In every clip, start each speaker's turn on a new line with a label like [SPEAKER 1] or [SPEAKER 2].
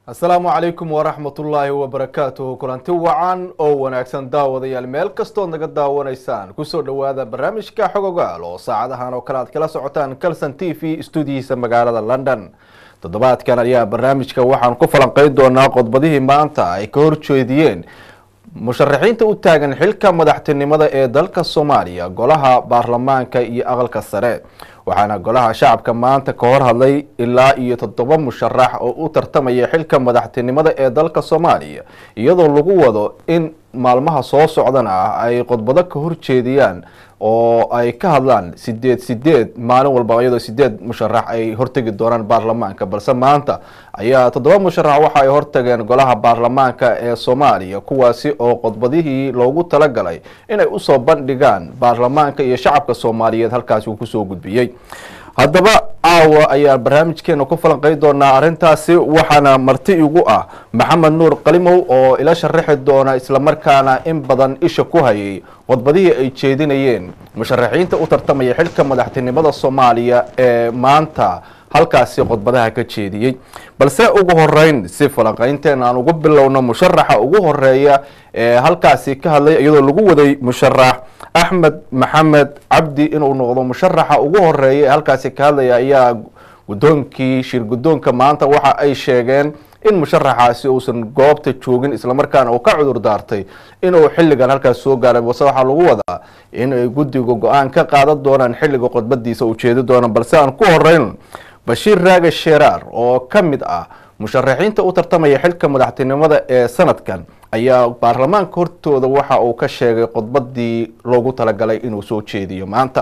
[SPEAKER 1] asalaamu calaykum waraxmatullaahi wabarakaatuhu kulanti wacan oo wanaagsan daawadayaal meel kastood naga daawanaysaan kusoo dhowaada barnaamijka xogogaal oo saacadahan oo kale aad kala socotaan calson t v stuudihiisa magaalada london toddobaadkan ayaa barnaamijka waxaan ku falanqeyn doonaa qodbadihii maanta ay ka horjeediyeen musharaxiinta u taagan xilka madaxtinimada ee dalka soomaaliya golaha baarlamaanka iyo aqalka sare waxaana golaha shacabka maanta ka hor hadlay ilaa iyo toddoba musharax oo u tartamaya xilka madaxtinimada ee dalka soomaaliya iyadoo lagu wado in maalmaha soo socdana ah ay khudbado ka horjeediyaan oo ay ka hadlaan sideed sideed maalin walba iyadoo sideed musharax ay hortegi doonaan baarlamaanka balse maanta ayaa toddoba musharax waxa ay hortageen golaha baarlamaanka ee soomaaliya kuwaasi oo khudbadihii loogu talagalay inay usoo bandhigaan baarlamaanka iyo shacabka soomaaliyeed halkaasi uu kusoo gudbiyey haddaba caawa ayaa barnaamijkeena ku falanqey doonaa arrintaasi waxaana marti igu ah maxamed nuur qalimow oo ila sharaxi doona islamarkaana in badan isha ku hayay khudbadihii ay jeedinayeen musharaxiinta u tartamaya xilka madaxtinimada soomaaliya ee maanta halkaasi khudbadaha ka jeediyey balse ugu horeyn si falanqeynteena aan ugu bilowno musharaxa ugu horeeya ee halkaasi ka hadlay iyadoo lagu waday musharax axmed maxamed cabdi inuu noqdo musharaxa ugu horeeya ee halkaasi ka hadlaya ayaa guddoonkii shir guddoonka maanta waxa ay sheegeen in musharaxaasi uusan goobta joogin islamarkaana uu ka cudur daartay inuu xilligan halkaas soo gaaray balse waxaa lagu wadaa in ay guddiga go-aan ka qaadan doonaan xilliga khudbadiisa uu jeedi doona balse aan ku horeyn bashiir raage sheeraar oo ka mid ah musharaxiinta u tartamaya xilka madaxtinimada ee sanadkan ayaa baarlamaanka hortooda waxa uu ka sheegay khudbadii loogu talagalay inuu soo jeediyo maanta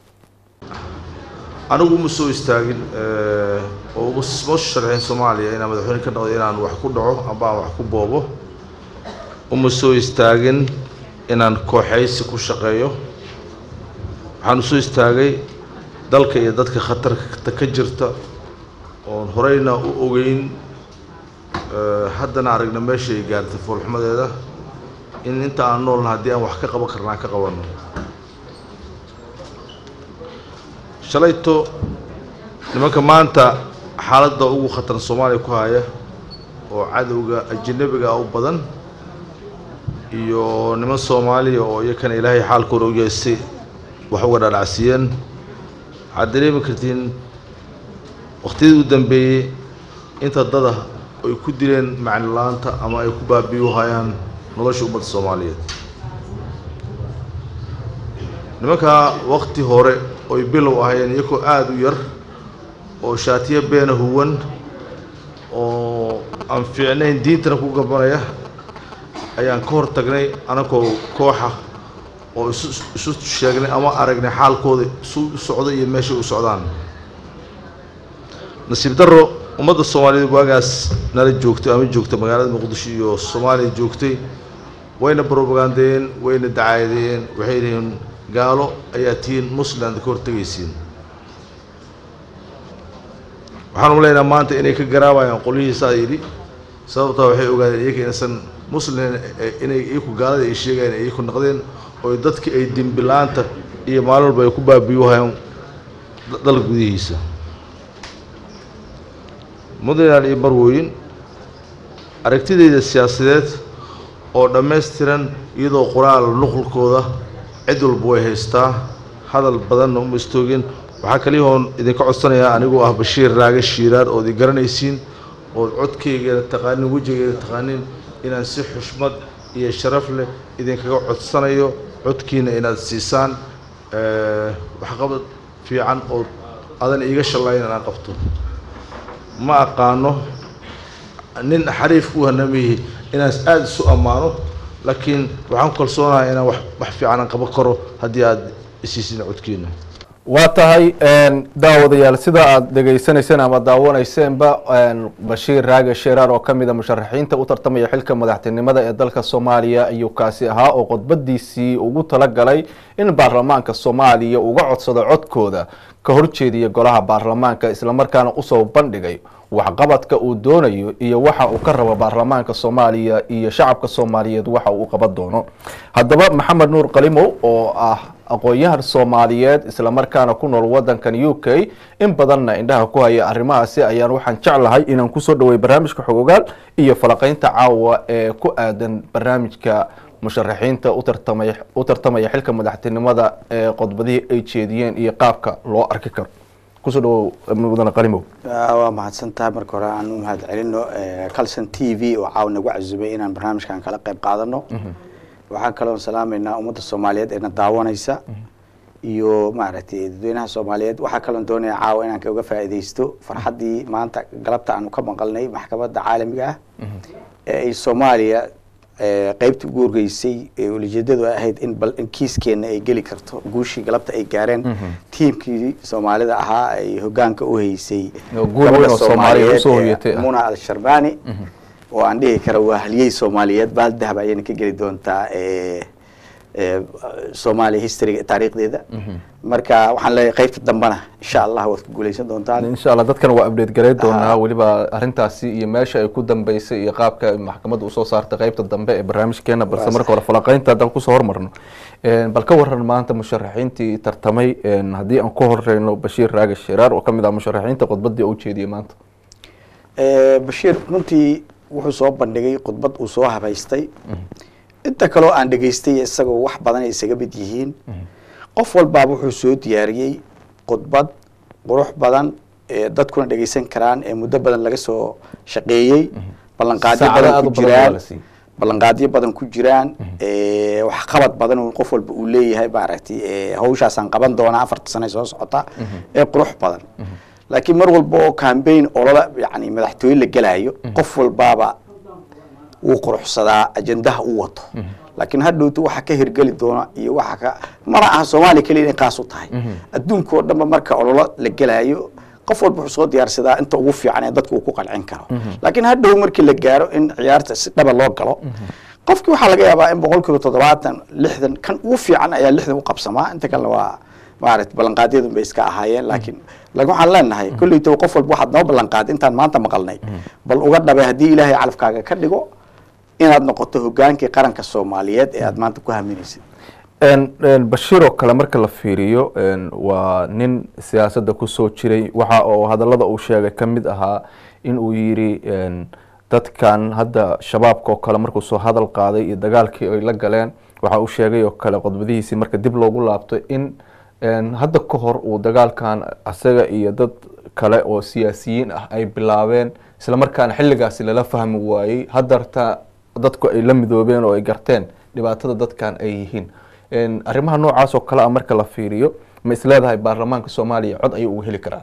[SPEAKER 2] anigu uma soo istaagin oo uma soo sharxin soomaaliya inaan madaxweyne ka noqdo inaan wax ku dhaco amba aan wax ku boobo uma soo istaagin inaan kooxaysi ku shaqeeyo waxaan usoo istaagay dalka iyo dadka khatarta ka jirta oon horeyna u ogeyn haddana aragna meesha ay gaartay foolxumadeeda in inta aan noolna haddii aan wax ka qaban karna aan ka qabanno shalayto nimanka maanta xaaladda ugu khataran soomaaliya ku haya oo cadowga ajanabiga u badan iyo niman soomaaliya oo iyakana ilaahay xaalkooda u yeestay wax uga dhadhacsiiyeen waxaad dareemi kartiin waqtiyadii u dambeeyey inta dada ay ku dileen macni la-aanta ama ay ku baabiyu hayaan nolosha ummadda soomaaliyeed nimankaa waqti hore oy bilow ahayeen iyakoo aada u yar oo shaatiyo beena huwan oo aan fiicnayn diintana ku gabanaya ayaan ka hor tagnay anagoo kooxa oo isu isu sheegnay ama aragnay xaalkooda isu u socdo iyo meeshay u socdaan nasiib darro ummadda soomaaliyeed waagaas nala joogtay ama joogta magaalada muqdisho iyo soomaaliya joogtay wayna brobagandeeyeen wayna dacaayadeeyeen waxay yihiin gaalo ayaa tihiin muslimad ka hortegaysiin waxaan u leynaha maanta inay ka garaabayaan qolyihiisaa yidhi sababtaa waxay ogaadeen iyaka inaysan muslim inay iyaku gaalada ay sheegayan ay iyaku naqdeen oo dadki ay dembilaanta iyo maalin walba ay ku baabiyuhayaan dalka gudihiisa mudland iyo marwooyin aragtidayda siyaasadeed oo dhammaystiran iyadoo qoraal nuqulkooda cid walba way haystaa hadal badanna uma istoogin waxaa kaliyahoon idinka codsanayaa anigoo ah bashiir raage shiiraar ood i garanaysiin ood codkaygeena taqaanin wejigeena taqaanin inaan si xushmad iyo sharaf leh idinkaga codsanayo codkiina inaad siisaan waxqabad fiican oo adan iiga shallayn inaan qabto ma aqaano nin xariif ku hanamihi inaan aada isu ammaano laakiin waxaan ku kalsoonahay inaan wax wax fiican aan qaban karo haddii aada isiisin codkiina
[SPEAKER 1] waa tahay daawadayaal sida aada dhegaysanayseen ama daawaneyseenba bashiir raage sheeraar oo kamid a musharaxiinta u tartamaya xilka madaxtinimada ee dalka soomaaliya ayuu kaasi ahaa oo khudbadiisii ugu talagalay in baarlamaanka soomaaliya uga codsado codkooda ka horjeediya golaha baarlamaanka islamarkaana usoo bandhigay waxqabadka uu doonayo iyo waxa uu ka rabo baarlamaanka soomaaliya iyo shacabka soomaaliyeed waxa uu qaban doono haddaba maxamed nuur qalimow oo ah aqoon-yahan soomaaliyeed islamarkaana ku nool wadankan u k in badanna indhaha ku haya arrimahaasi ayaan waxaan jeclahay inaan kusoo dhawey barnaamijka xogogaal iyo falaqeynta caawa ee ku aadan barnaamijka musharaxiinta utartamay u tartamaya xilka madaxtinimada ee qodbadihii ay jeediyeen iyo qaabka loo arki karo kusoo dhawow mudane qalimow
[SPEAKER 3] waa mahadsantahay marka hore aan u mahad celino calson t v oo caaw nagu casubay inaan barnaamijkan kala qayb qaadano waxaan kaloon salaamaynaa ummadda soomaaliyeed eena daawanaysa iyo maaragtay dadweynaha soomaaliyeed waxaa kaloon doonaya caawa inaan kaga faa'iidaysto farxaddii maanta galabta aanu ka maqalnay maxkamadda caalamiga ah ee ay soomaaliya qeybta ugu horgeysay ee ulijeedadu ay ahayd in bal in kiiskeena ay geli karto guushii galabta ay gaareen tiimkii soomaalida ahaa ay hogaanka u haysay
[SPEAKER 1] guul weyn oo Soomaaliya usoo hoyatay ah.
[SPEAKER 3] muna al-sharbaani oo aan dhihi kara waa haliyey soomaaliyeed baal dahab ayayna ka geli doontaa soomaaliya historyga taariikhdeeda marka waxaan leeyahay qaybta dambena insha allah waad ku guuleysan doontaan
[SPEAKER 1] insha allah dadkana waa update gareyn doonaa weliba arrintaasi iyo meesha ay ku dambeysay iyo qaabka ay maxkamadda usoo saartay qaybta dambe ee barnaamijkeena balse marka hore falaqeynta haddaan kusoo hormarno bal ka waran maanta musharaxiintii tartamay haddii aan ku horeyno bashiir raage shiraar oo kamid ah musharaxiinta khudbadii u jeediyey maanta
[SPEAKER 3] bashiir runtii wuxuu soo bandhigay khudbad uu soo habaystay inta kaloo aan dhegaystay isagoo wax badan ay isaga mid yihiin qof walbaaba wuxuu soo diyaariyey khudbad qurux badan ee dadkuna dhegaysan karaan ee muddo badan laga soo shaqeeyey ballanqaadyo
[SPEAKER 1] Saacado
[SPEAKER 3] badan
[SPEAKER 1] aad
[SPEAKER 3] ku
[SPEAKER 1] u badan waa
[SPEAKER 3] jiraan
[SPEAKER 1] la siiyey.
[SPEAKER 3] ballanqaadyo badan ku jiraan ee waxqabad badan uu qof walba uu leeyahay maaragtay ee hawshaasaan qaban doonaa afarta sane soo socota ee qurux badan laakiin mar walba oo campaign olola yani madaxtooye la gelaayo qof walbaaba wuu quruxsadaa ajendaha u wato laakiin hadhowtu waxa ka hirgeli doona iyo waxa ka mana aha soomaaliya keliya inay qaas u tahay adduunka oo dhanba marka ololo la gelaayo qof walba wuxuu soo diyaarsadaa inta ugu fiican ee dadka uu ku qancin karo laakiin hadhow markii la gaaro in ciyaarta si dhaba loo galo qofkii waxaa laga yaabaa in boqol kiiba toddobaatan lixdan kan ugu fiican ayaa lixdan u qabsamaa inta kalena waa maaragtay ballanqaadyadun bay iska ahaayeen laakiin laakiin waxaan leenahay kolleytaba qof walba waxaad noo ballanqaaday intaan maanta maqalnay bal uga dhabay haddii ilaahay calafkaaga ka dhigo inaad noqoto hogaankii qaranka soomaaliyeed ee aad maanta ku haminaysid
[SPEAKER 1] bashiir oo kale marka la fiiriyo waa nin siyaasadda kusoo jiray waxa oo hadallada uu sheegay ka mid ahaa in uu yidhi dadkan hadda shabaabka oo kale markuu soo hadal qaaday iyo dagaalkii ay la galeen waxa uu sheegay oo kale khudbadihiisii marka dib loogu laabto in hadda ka hor uu dagaalkan asaga iyo dad kale oo siyaasiyiin ah ay bilaabeen isla markaana xilligaasi lala fahmi waayey haddarta dadku ay la midoobeen oo ay garteen dhibaatada dadkan ay yihiin arrimaha noocaas oo kale ah marka la fiiriyo ma isleedahay baarlamaanka soomaaliya cod ayuu uga heli karaa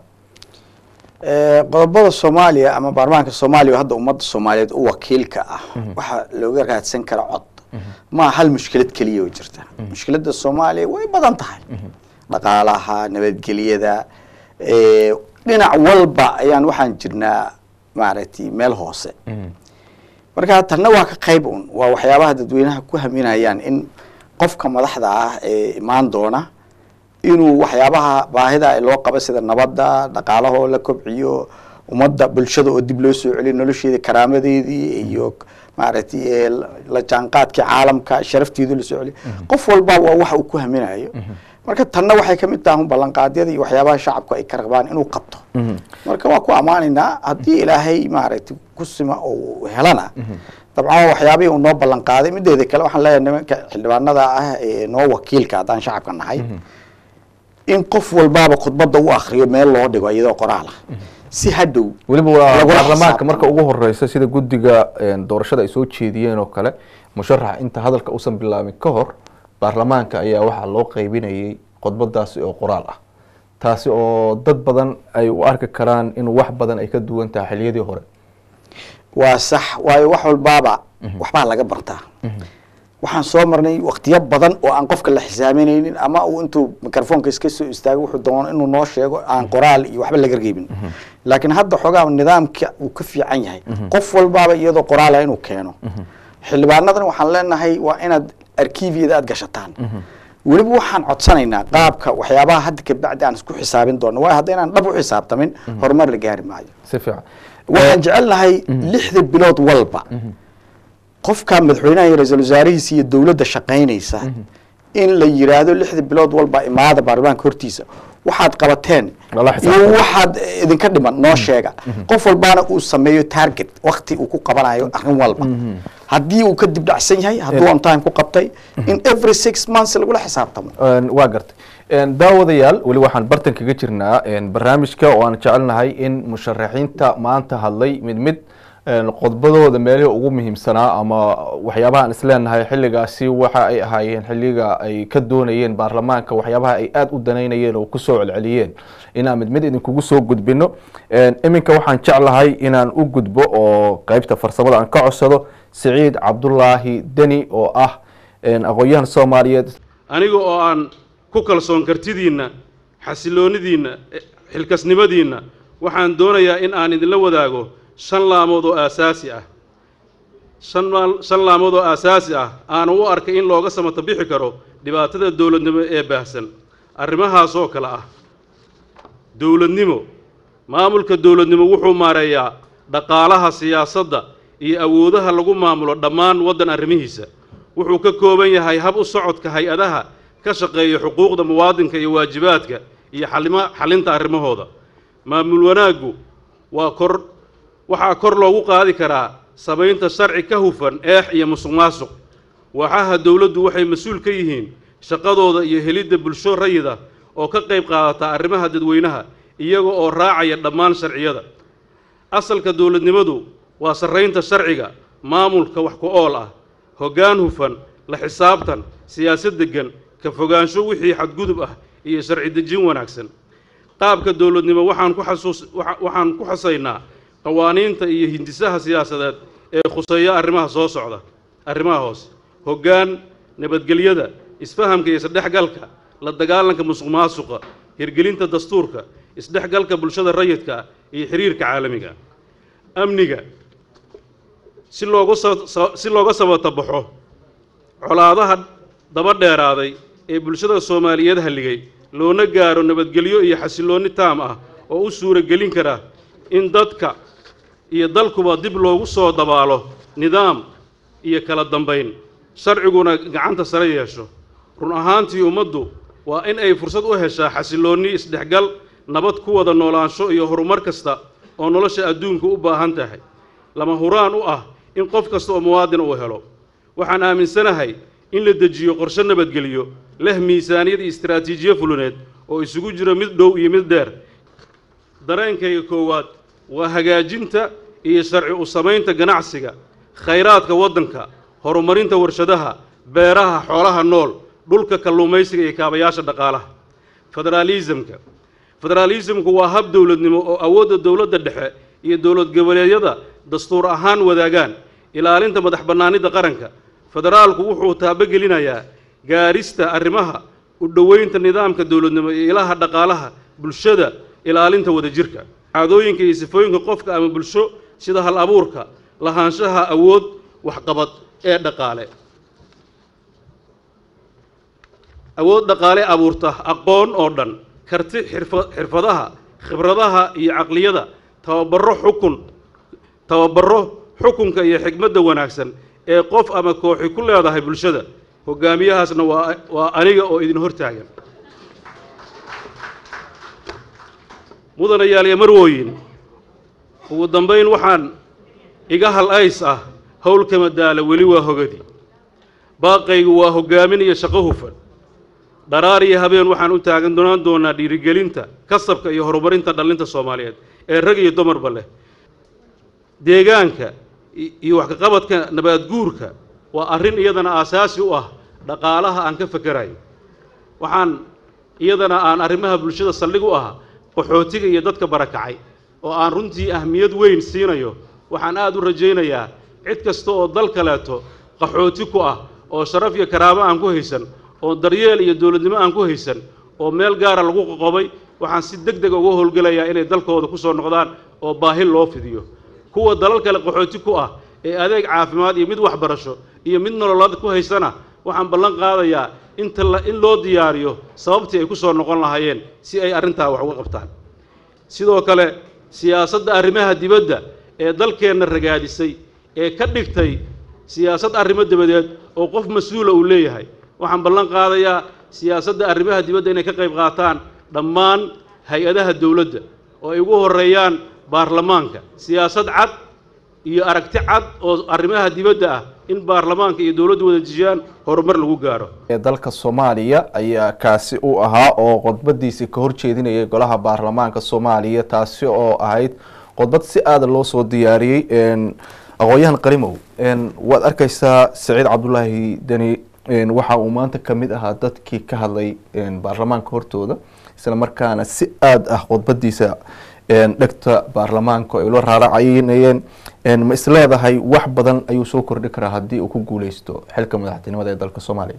[SPEAKER 3] qodobada soomaaliya ama baarlamaanka soomaaliya oo hadda ummadda soomaaliyeed u wakiilka ah waxaa looga raadsan kara cod ma hal mushkilad keliya oo jirta mushkiladda soomaaliya way badan tahay dhaqaalaha nabadgelyada dhinac walba ayaan waxaan jirnaa maaragtay meel hoose marka tanna waa ka qayb un waa waxyaabaha dadweynaha ku haminayaan in qofka madaxda ah ee imaan doona inuu waxyaabaha baahida loo qabo sida nabadda dhaqaalahoo la kobciyo ummadda bulshada oo dib loo soo celiyo nolosheeda karaamadeedii iyo maaragtay la jaanqaadkii caalamka sharafteedu lasoo celiyo qof walba waa waxa uu ku haminayo marka tanna waxay kamid tahay ballanqaadyada iyo waxyaabaha shacabku ay ka rabaan inuu qabto marka waa ku ammaanaynaa haddii ilaahay maaragtay ku sima oo helana dabcan waxyaabihii uu noo ballanqaaday mideeda kale waxaan leeyahay nimanka xildhibaanada ah ee noo wakiilka haddaan shacabka nahay in qof walbaaba khudbadda u akriyo meel loo dhigo iyadoo qoraal ah si hadhow
[SPEAKER 1] weliba waa
[SPEAKER 3] lagula
[SPEAKER 1] baarlamaanka
[SPEAKER 3] xisaabtamo.
[SPEAKER 1] marka ugu horeysa sida guddiga doorashada ay soo jeediyeen oo kale musharaxa inta hadalka usan bilaabin ka hor baarlamaanka ayaa waxaa loo qaybinayay khudbadaasi oo qoraal ah taasi oo dad badan ay u arki karaan in wax badan ay ka duwan tahay xiliyadii hore
[SPEAKER 3] waa sax waayo wax walbaaba waxbaa laga bartaa waxaan soo marnay waktiyo badan oo aan qofka la xisaaminaynin ama uu intuu mikrofoonka iska soo istaago wuxuu doono inuu noo sheego aan qoraal iyo waxba laga reebin laakiin hadda xoogaa nidaamka uu ka fiican yahay qof walbaaba iyadoo qoraala inuu keeno xildhibaanadan waxaan leenahay waa inaad arkiifiyada aad gashataan weliba waxaan codsanaynaa qaabka waxyaabaha hadda kabacdi aan isku xisaabin doono waayo haddaynaan dhab u xisaabtamin horumar la gaari maayo
[SPEAKER 1] si fiican
[SPEAKER 3] waxaan jecelnahay lixda bilood walba qofka madaxweynaha iyo ra-iisul wasaarihiisa iyo dowladda shaqaynaysa in la yiraahdo lixda bilood walba imaada baarlamaanka hortiisa waxaad qabateen
[SPEAKER 1] Lala
[SPEAKER 3] iyo
[SPEAKER 1] xisaabtamo.
[SPEAKER 3] waxaad idinka dhiman noo sheega qof walbaana uu sameeyo target wakti uu ku qabanayo arrin walba haddii uu ka dib dhacsan yahay hadduu on time ku qabtay in every six months lagula xisaabtamo
[SPEAKER 1] Een, waa gartay Een, daawadayaal weli waxaan bartan kaga jirnaa een, barnaamijka oo aan jecelnahay in musharaxiinta maanta hadlay mid mid een, khudbadooda meelihii ugu muhiimsanaa ama waxyaabaha aan isleenahay xilligaasi waxa ay ahaayeen xilliga ay ka doonayeen baarlamaanka waxyaabaha ay aada u danaynayeen oo kusoo celceliyeen inaan mid mid idinkugu soo gudbino Een, iminka waxaan jeclahay inaan u gudbo oo qeybta farsamada aan ka codsado siciid cabdulaahi deni oo ah een, aqoon-yahan soomaaliyeed
[SPEAKER 4] aniga oo aan ku kalsoon kartidiinna xasiloonidiinna eh, xilkasnimadiinna waxaan doonayaa in aan idinla wadaago shan laamood oo aasaasi ah shan maal- shan laamood oo aasaasi ah aana u arkay in looga samato bixi karo dhibaatada dowladnimo ee baahsan arrimahaas oo kale ah dowladnimo maamulka dowladnimo wuxuu maareeyaa dhaqaalaha siyaasadda iyo awoodaha lagu maamulo dhammaan waddan arrimihiisa wuxuu ka kooban yahay hab u socodka hay-adaha ka shaqeeya xuquuqda muwaadinka iyo waajibaadka iyo xalima xalinta arrimahooda maamul wanaaggu waa kor waxaa kor loogu qaadi karaa samaynta sharci ka hufan eex iyo musuq maasuq waaxaha dowladdu waxay mas-uul ka yihiin shaqadooda iyo helidda bulsho rayid ah oo ka qayb qaadata arrimaha dadweynaha iyaga oo raacaya dhammaan sharciyada asalka dowladnimadu waa sarraynta sharciga maamulka wax ku ool ah hoggaan hufan la xisaabtan siyaasad deggan ka fogaansho wixii xadgudub ah iyo sharci dejin wanaagsan qaabka dowladnimo waxaan ku xasuus waxa- waxaan ku xusaynaa qawaaniinta iyo hindisaha siyaasadeed ee khuseeya arrimaha soo socda arrimaha hoose hoggaan nabadgelyada isfahamka iyo isdhexgalka la dagaalanka musuq maasuqa hirgelinta dastuurka isdhexgalka bulshada rayidka ah iyo xiriirka caalamiga amniga si loogu sa- sa- si looga sabatabaxo colaadaha daba dheeraaday ee bulshada soomaaliyeed halligay loona gaaro nabadgelyo iyo xasilloonni taam ah oo u suuragelin kara in dadka iyo dalkuba dib loogu soo dabaalo nidaam iyo kala dambayn sharciguna gacanta sare yeesho run ahaantii ummaddu waa in ay fursad u heshaa xasilloonni isdhexgal nabad ku wada noolaansho iyo horumar kasta oo nolosha adduunku u baahan tahay lama huraan u ah in qof kasta oo muwaadin uu helo waxaan aaminsanahay in la dejiyo qorshe nabadgelyo leh miisaaniyad iyo istaraatiijiyo fuluneed oo isugu jiro mid dhow iyo mid dheer dareenkayga koowaad waa hagaajinta iyo sharci u samaynta ganacsiga khayraadka waddanka horumarinta warshadaha beeraha xoolaha nool dhulka kalluumaysiga iyo kaabayaasha dhaqaalaha federaalisamka federaalisamku waa hab dowladnimo oo awoodda dowladda dhexe iyo dowlad goboleedyada dastuur ahaan wadaagaan ilaalinta madax bannaanida qaranka federaalku wuxuu taabogelinayaa gaarista arrimaha u dhoweynta nidaamka dowladnimo iyo ilaha dhaqaalaha bulshada ilaalinta wadajirka caadooyinka iyo sifooyinka qofka ama bulsho sida hal abuurka lahaanshaha awood waxqabad ee dhaqaale awood dhaqaale abuurta aqoon oo dhan karti xirfa- xirfadaha khibradaha iyo caqliyada tababaro xukun tababaro xukunka iyo xikmadda wanaagsan ee qof ama kooxi ku leedahay bulshada hogaamiyahaasna waa waa aniga oo idin hortaagan mudanayaal iyo marwooyin ugu dambayn waxaan iga hal ays ah howl kama daala weli waa hogadi baaqaygu waa hogaamin iyo shaqo hufan dharaar iyo habeen waxaan u taagan doonaan doonaa dhiirigelinta kasabka iyo horumarinta dhallinta soomaaliyeed ee rag iyo dumarba leh deegaanka i- iyo wax kaqabadka nabaadguurka waa arrin iyadana aasaasi u ah dhaqaalaha aan ka fakerayo waxaan iyadana aan arrimaha bulshada saldhig u ah qaxootiga iyo dadka barakacay oo aan runtii ahmiyad weyn siinayo waxaan aad u rajaynayaa cid kasta oo dal kaleeto qaxooti ku ah oo sharaf iyo karaamo aan ku haysan oo daryeel iyo dowladnimo aan ku haysan oo meel gaara lagu qoqobay waxaan si deg deg uga howlgelayaa inay dalkooda ku soo noqdaan oo baahi loo fidiyo kuwa dalal kale qaxooti ku ah ee adeeg caafimaad iyo mid waxbarasho iyo mid nololeed ku haysana waxaan ballan qaadayaa inta la in loo diyaariyo sababtii ay ku soo noqon lahaayeen si ay arrintaa wax uga qabtaan sidoo kale siyaasadda arrimaha dibadda ee dalkeenna ragaadisay ee ka dhigtay siyaasad arrimo dabadeed oo qof mas-uula uu leeyahay waxaan ballan qaadayaa siyaasadda arrimaha dibadda inay ka qayb qaataan dhammaan hay-adaha dowladda oo ay ugu horreeyaan baarlamaanka siyaasad cad iyo aragti cad oo arrimaha dibadda ah in baarlamaanka iyo dowladdu wada dejiyaan horumar lagu gaaro
[SPEAKER 1] ee dalka soomaaliya ayaa kaasi u ahaa oo khudbadiisi ka horjeedinayay golaha baarlamaanka soomaaliya taasi oo ahayd khudbad si aada loo soo diyaariyey aqoon-yahan qarimow waad arkeysaa saciid cabdulaahi deni waxa uu maanta kamid ahaa dadkii ka hadlay baarlamaanka hortooda isla markaana si aada ah khudbadiisa dhegta baarlamaanka ay ula raaracaynayeen ma isleedahay wax badan ayuu soo kordhi karaa haddii uu ku guuleysto xilka madaxtinimada ee dalka soomaaliya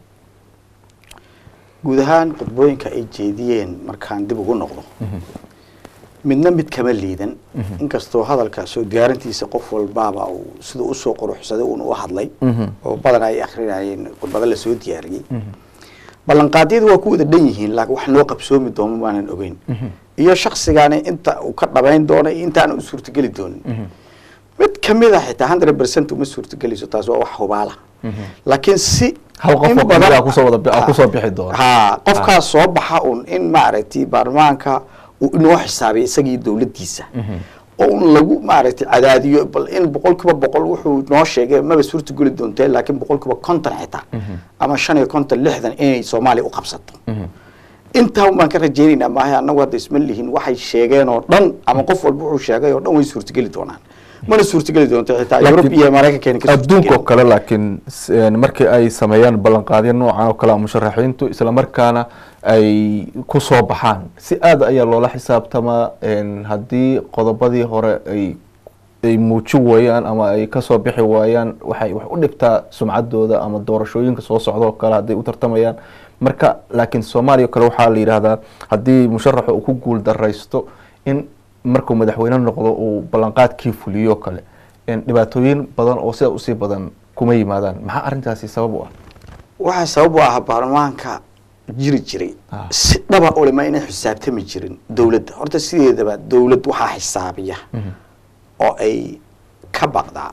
[SPEAKER 3] guud ahaan khudbooyinka ay jeediyeen markaan dib ugu noqdo midna mid kama liidan inkastoo hadalka soo diyaarintiisa qof walbaaba uu siduu usoo quruxsaday uun u hadlay oo badan ay akrinayeen khudbado lasoo diyaariyey ballanqaadyadu waa ku wada dhan yihiin laakiin wax noo qabsoomi doono maanan ogeyn iyo shaksigaani inta uu ka dhabayn doono iyo intaana u suurtageli doonin mid kamid a xitaa hundred percent uma suurtagelayso taas waa wax hubaala laakiin si
[SPEAKER 1] hal qof
[SPEAKER 3] in
[SPEAKER 1] oo
[SPEAKER 3] badan-
[SPEAKER 1] kamid ah kusoo wada ah kusoo bixi doona
[SPEAKER 3] ha qofkaas soo baxa un in maaragtay baarlamaanka uu inoo xisaabiya isagii dowladdiisa oo un lagu maaragtay cadaadiyo bal in boqol kiiba boqol wuxuu noo sheegay maba suurtageli doontee laakiin boqol kiiba konton xitaa ama shan iyo konton lixdan inay soomaaliya u qabsato intaa un baan ka rajaynaynaa maaha annagu hadda isma lihin waxay sheegeen oo dhan ama qof walba wuxuu sheegay oo dhan way suurtageli doonaan mana suurtageli doonto xitaa
[SPEAKER 1] Laakiin
[SPEAKER 3] yurub iyo maraykankeena ka
[SPEAKER 1] adduunka oo
[SPEAKER 3] suurtageli.
[SPEAKER 1] kale laakiin s- een, markii ay sameeyaan ballanqaadyo noocan oo kale ah musharaxiintu isla markaana ay ku soo baxaan si aada ayaa loola xisaabtamaa een, haddii qodobadii hore ay ay muujin waayaan ama ay kasoo bixi waayaan waxay wax u dhibtaa sumcaddooda ama doorashooyinka soo socda oo kale hadday u tartamayaan marka laakiin soomaaliya oo kale waxaa la yidhaahdaa haddii musharaxa uu ku guul daraysto in markuu madaxweyne noqdo uu ballanqaadkii fuliyo oo kale een, dhibaatooyin badan oo sida usii badan kuma yimaadaan maxaa arrintaasi sabab u ah
[SPEAKER 3] waxaa sabab u ah baarlamaanka jiri jiray
[SPEAKER 1] Ah.
[SPEAKER 3] si dhaba ulama inay xisaabtami jirin dowladda horta sideedaba dowlad waxaa xisaabiya oo ay ka baqdaa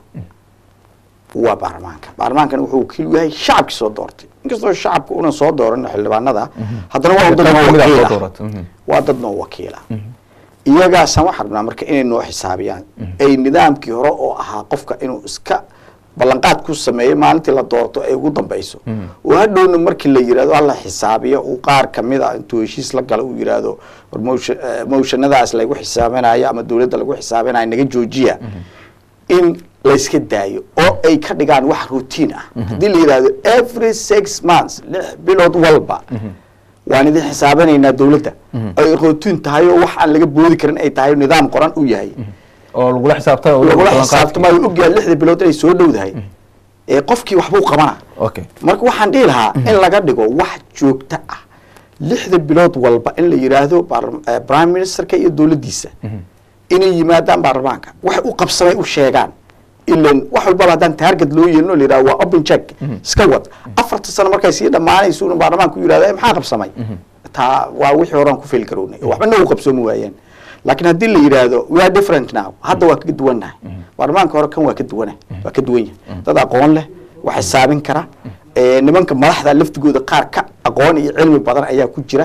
[SPEAKER 3] waa baarlamaanka baarlamaankana wuxuu wakiil u yahay shacabkii soo doortay inkastoo shacabka una soo dooran xildhibaanada haddana waa dad noo
[SPEAKER 1] Kamid ah soo
[SPEAKER 3] wakiila
[SPEAKER 1] dooratay, mhm.
[SPEAKER 3] waa dad noo wakiila iyagaasaan waxaan rabnaa marka inay noo xisaabiyaan ay nidaamkii hore oo ahaa qofka inuu iska ballanqaad ku sameeyo maalintii la doorto ay ugu dambeyso oo hadhowna markii la yirahdo alla xisaabiyo uu qaar kamid a intuu heshiis la galo uu yirahdo war motion- eh, motionadaas lagu xisaabinayo ama dowladda lagu xisaabinayo naga joojiya in layska daayo oo ay ka dhigaan wax routine ah haddii la yidhahdo every six months lix bilood walba waan idin xisaabinaynaa dowladda ay routine tahay oo wax aan laga boodi karin ay tahay nidaam qoran u yahay
[SPEAKER 1] oo lagula xisaabtama oo
[SPEAKER 3] lagula
[SPEAKER 1] ballanqaadkii.
[SPEAKER 3] xisaabtamayo ogyahay lixda bilood inay soo dhowdahay ee qofkii waxbuu qabana
[SPEAKER 1] okay
[SPEAKER 3] marka waxaan dhihi lahaa in laga dhigo wax joogto ah lixda bilood walba in la yidhaahdo baar- eh, prime ministerka iyo dowladdiisa inay yimaadaan baarlamaanka waxay u qabsamay u sheegaan ilan wax walbaba haddaan target loo yeelin oo la yidhahdo waa open check iska wad afarta sano markay sii dhammaanayso inuu baarlamaanku yidhahdo "Eh, maxaa qabsamay taa waa wixii horaan ku feli karownay waxbana u qabsoomi waayeen laakiin haddii la yidhaahdo we are different now hadda waa kaga duwannahay baarlamaanka hore kan waa ka duwana waa ka duwan yahay dad aqoon leh wax xisaabin kara ee, nimanka madaxda laftigooda qaar ka aqoon iyo cilmi badan ayaa ku jira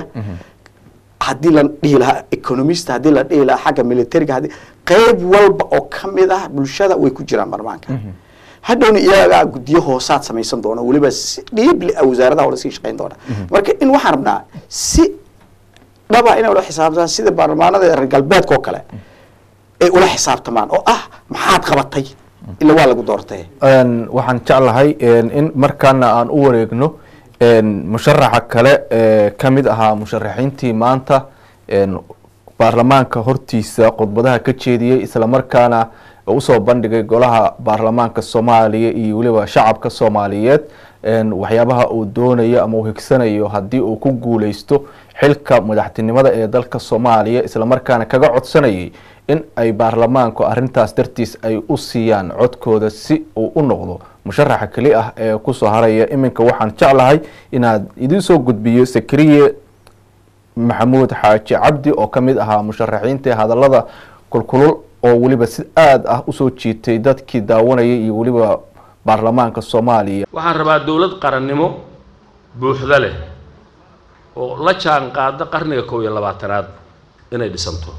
[SPEAKER 3] haddii la dhihi lahaa economist haddii la dhihi lahaa xagga militariga haddii qayb walba oo ka mid ah bulshada way ku jiraan baarlamaanka hadhowna iyagaa guddiyo hoosaad samaysan doona weliba si dhiibli ah wasaaradaha ola sii shaqayn doona marka in waxaan rabnaa si dhaba inay ula xisaabtamaan sida baarlamaanada reer galbeedka oo kale ay ula xisaabtamaan oo ah maxaad qabatay ila waa lagu doortay
[SPEAKER 1] Een, waxaan jeclahay een, in markaana aan u wareegno een, musharaxa kale ee ka mid ahaa musharaxiintii maanta een, baarlamaanka hortiisa khudbadaha ka jeediyey isla markaana usoo bandhigay golaha baarlamaanka soomaaliya iyo weliba shacabka soomaaliyeed een, waxyaabaha uu doonayo ama uu higsanayo haddii uu ku guuleysto xilka madaxtinimada ee dalka soomaaliya isla markaana kaga codsanayay in ay baarlamaanku arintaas dartiis ay u siiyaan codkooda si uu u noqdo musharaxa keli ah ee kusoo haraya iminka waxaan jeclahay inaad idin soo gudbiyo sakriye maxamuud xaaji cabdi oo ka mid ahaa musharaxiintii hadallada kulkulul oo weliba si aada ah usoo jiitay dadkii daawanayay iyo weliba baarlamaanka soomaaliya
[SPEAKER 5] waxaan rabaa dowlad qarannimo buuxda leh oo la jaan qaada qarniga kow iyo labaatanaad inay dhisanto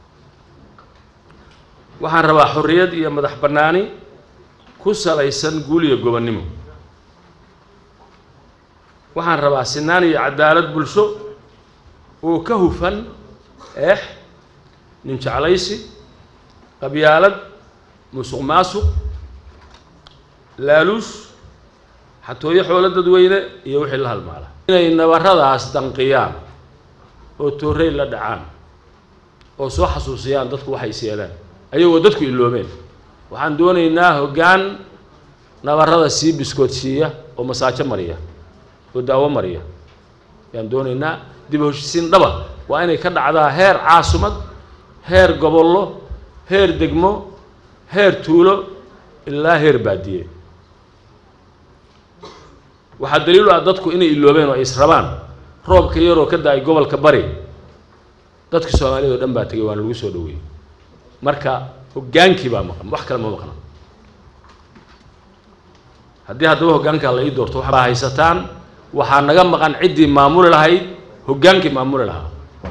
[SPEAKER 5] waxaan rabaa xorriyad iyo madax bannaani ku salaysan guul iyo gobonnimo waxaan rabaa sinaan iyo cadaalad bulsho oo ka hufan eex nin jeclaysi qabyaalad musuq maasuq laaluush xatooyo xoolo dadweyne iyo wixii la halmaala inay nabaradaas danqiyaan oo toorey la dhacaan oo soo xasuusiyaan dadku waxay is yeelaan ayagoo dadku iloobeen waxaan doonaynaa hoggaan nabarada sii biskoodsiiya oo masaajo mariya oo daawo mariya ayaan doonaynaa dib u heshisiin dhaba waa inay ka dhacdaa heer caasumad heer gobollo heer degmo heer tuulo ilaa heer baadiye waxaa daliil u ah dadku inay iloobeen oo ay israbaan roobka yaroo ka da-ay gobolka bari dadka soomaaliyad oo dhan baa tegay waana lagu soo dhaweeyey marka hoggaankii baa maqan wax kale ma maqna haddii haddaba hoggaankaa la ii doorto waxbaa haysataan waxaa naga maqan ciddii maamuli lahayd hoggaankii maamuli lahaa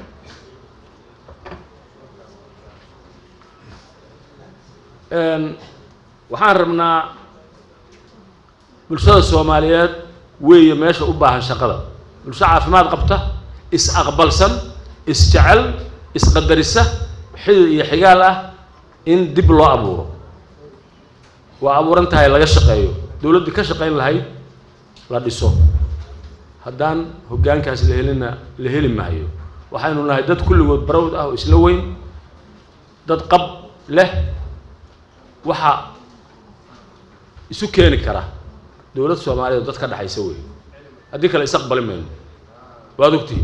[SPEAKER 5] waxaan rabnaa bulshada soomaaliyeed weeye meesha u baahan shaqada bulsho caafimaad qabta is-aqbalsan is-jecel isqadarisa xidid iyo xigaal ah in dib loo abuuro waa abuuran tahay laga shaqeeyo dowladdii ka shaqayn lahayd la dhiso haddaan hoggaankaas la helina la heli maayo waxaynu nahay dad kulligood barawd ah oo isla weyn dad qab leh waxa isu keeni kara dowlad soomaaliyeed oo dad ka dhexaysa wey haddii kale isaqbali mayno waad ogtihi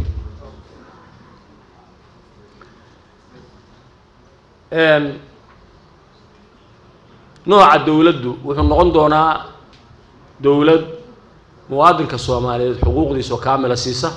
[SPEAKER 5] nooca dowladdu wuxuu noqon doonaa dowlad muwaadinka soomaaliyeed xuquuqdiisa oo kaamila siisa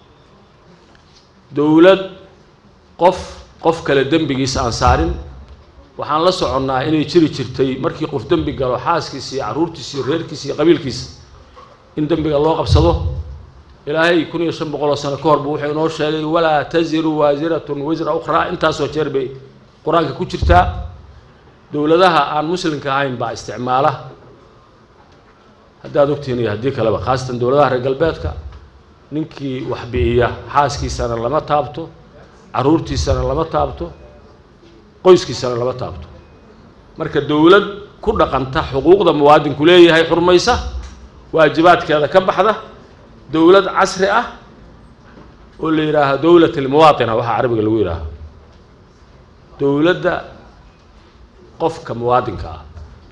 [SPEAKER 5] dowlad qof qof kale dembigiisa aan saarin waxaan la soconnaa inay jiri jirtay markii qof dembi galo xaaskiisa iyo carruurtiisa iyo reerkiisa iyo qabiilkiisa in dembiga loo qabsado ilaahay kun iyo shan boqol oo sano ka hor buu wuxuu inoo sheegay walaa taziru waasiratun wisra ukhraa intaasoo jeer bay qur-aanka ku jirtaa dowladaha aan muslimka ahayn baa isticmaala haddaad ogtihiin iyo haddii kaleba khaasatan dowladaha reer galbeedka ninkii wax bi'iya xaaskiisana lama taabto carruurtiisana lama taabto qoyskiisana lama taabto marka dowlad ku dhaqanta xuquuqda muwaadinku leeyahay xurmaysa waajibaadkeeda ka baxda dowlad casri ah oo la yidhaaho dowlat almuwaatina waxaa carabiga lagu yidhaaho dowladda qofka muwaadinka ah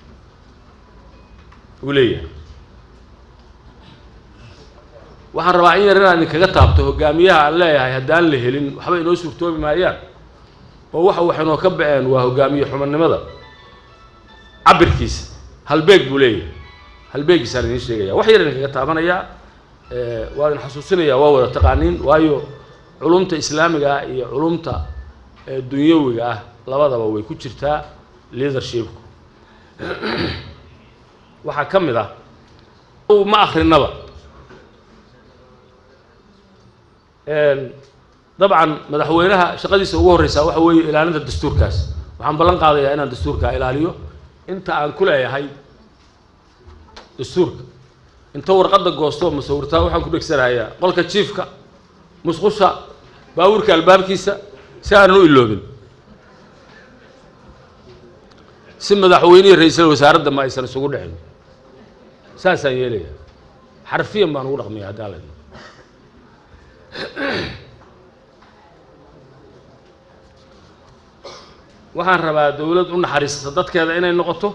[SPEAKER 5] uu leeyahay waxaan rabaa in yar inaan idinkaga taabto hogaamiyaha aan leeyahay haddaan la helin waxba inoo suurtoobi maayaan oo waxa wax inoo ka ba-een waa hogaamiye xumanimada cabirkiisa halbeeg buu leeyahay halbeegiisaan idiin sheegaya wax yar idinkaga taabanayaa waa idin xasuusinayaa waa wada taqaaniin waayo culumta islaamiga ah iyo culumta dunyawiga ah labadaba way ku jirtaa leadershipku waxaa ka mid ah ma akrinaba dabcan madaxweynaha shaqadiisa ugu horreysaa waxa weeye ilaalinta dastuurkaas waxaan ballan qaadayaa inaan dastuurkaa ilaaliyo inta aan ku leeyahay dastuurka inta warqadda goosto musawirtaa waxaan ku dhegsanayaa qolka jiifka musqusha baabuurka albaabkiisa si aanan u iloobin si madaxweynihi ra-iisal wasaaradda ma aysan isugu dhicin saasaan yeelaya xarfiyan baan ugu dhaqmaya haddaan la waxaan rabaa dowlad u naxariisata dadkeeda inay noqoto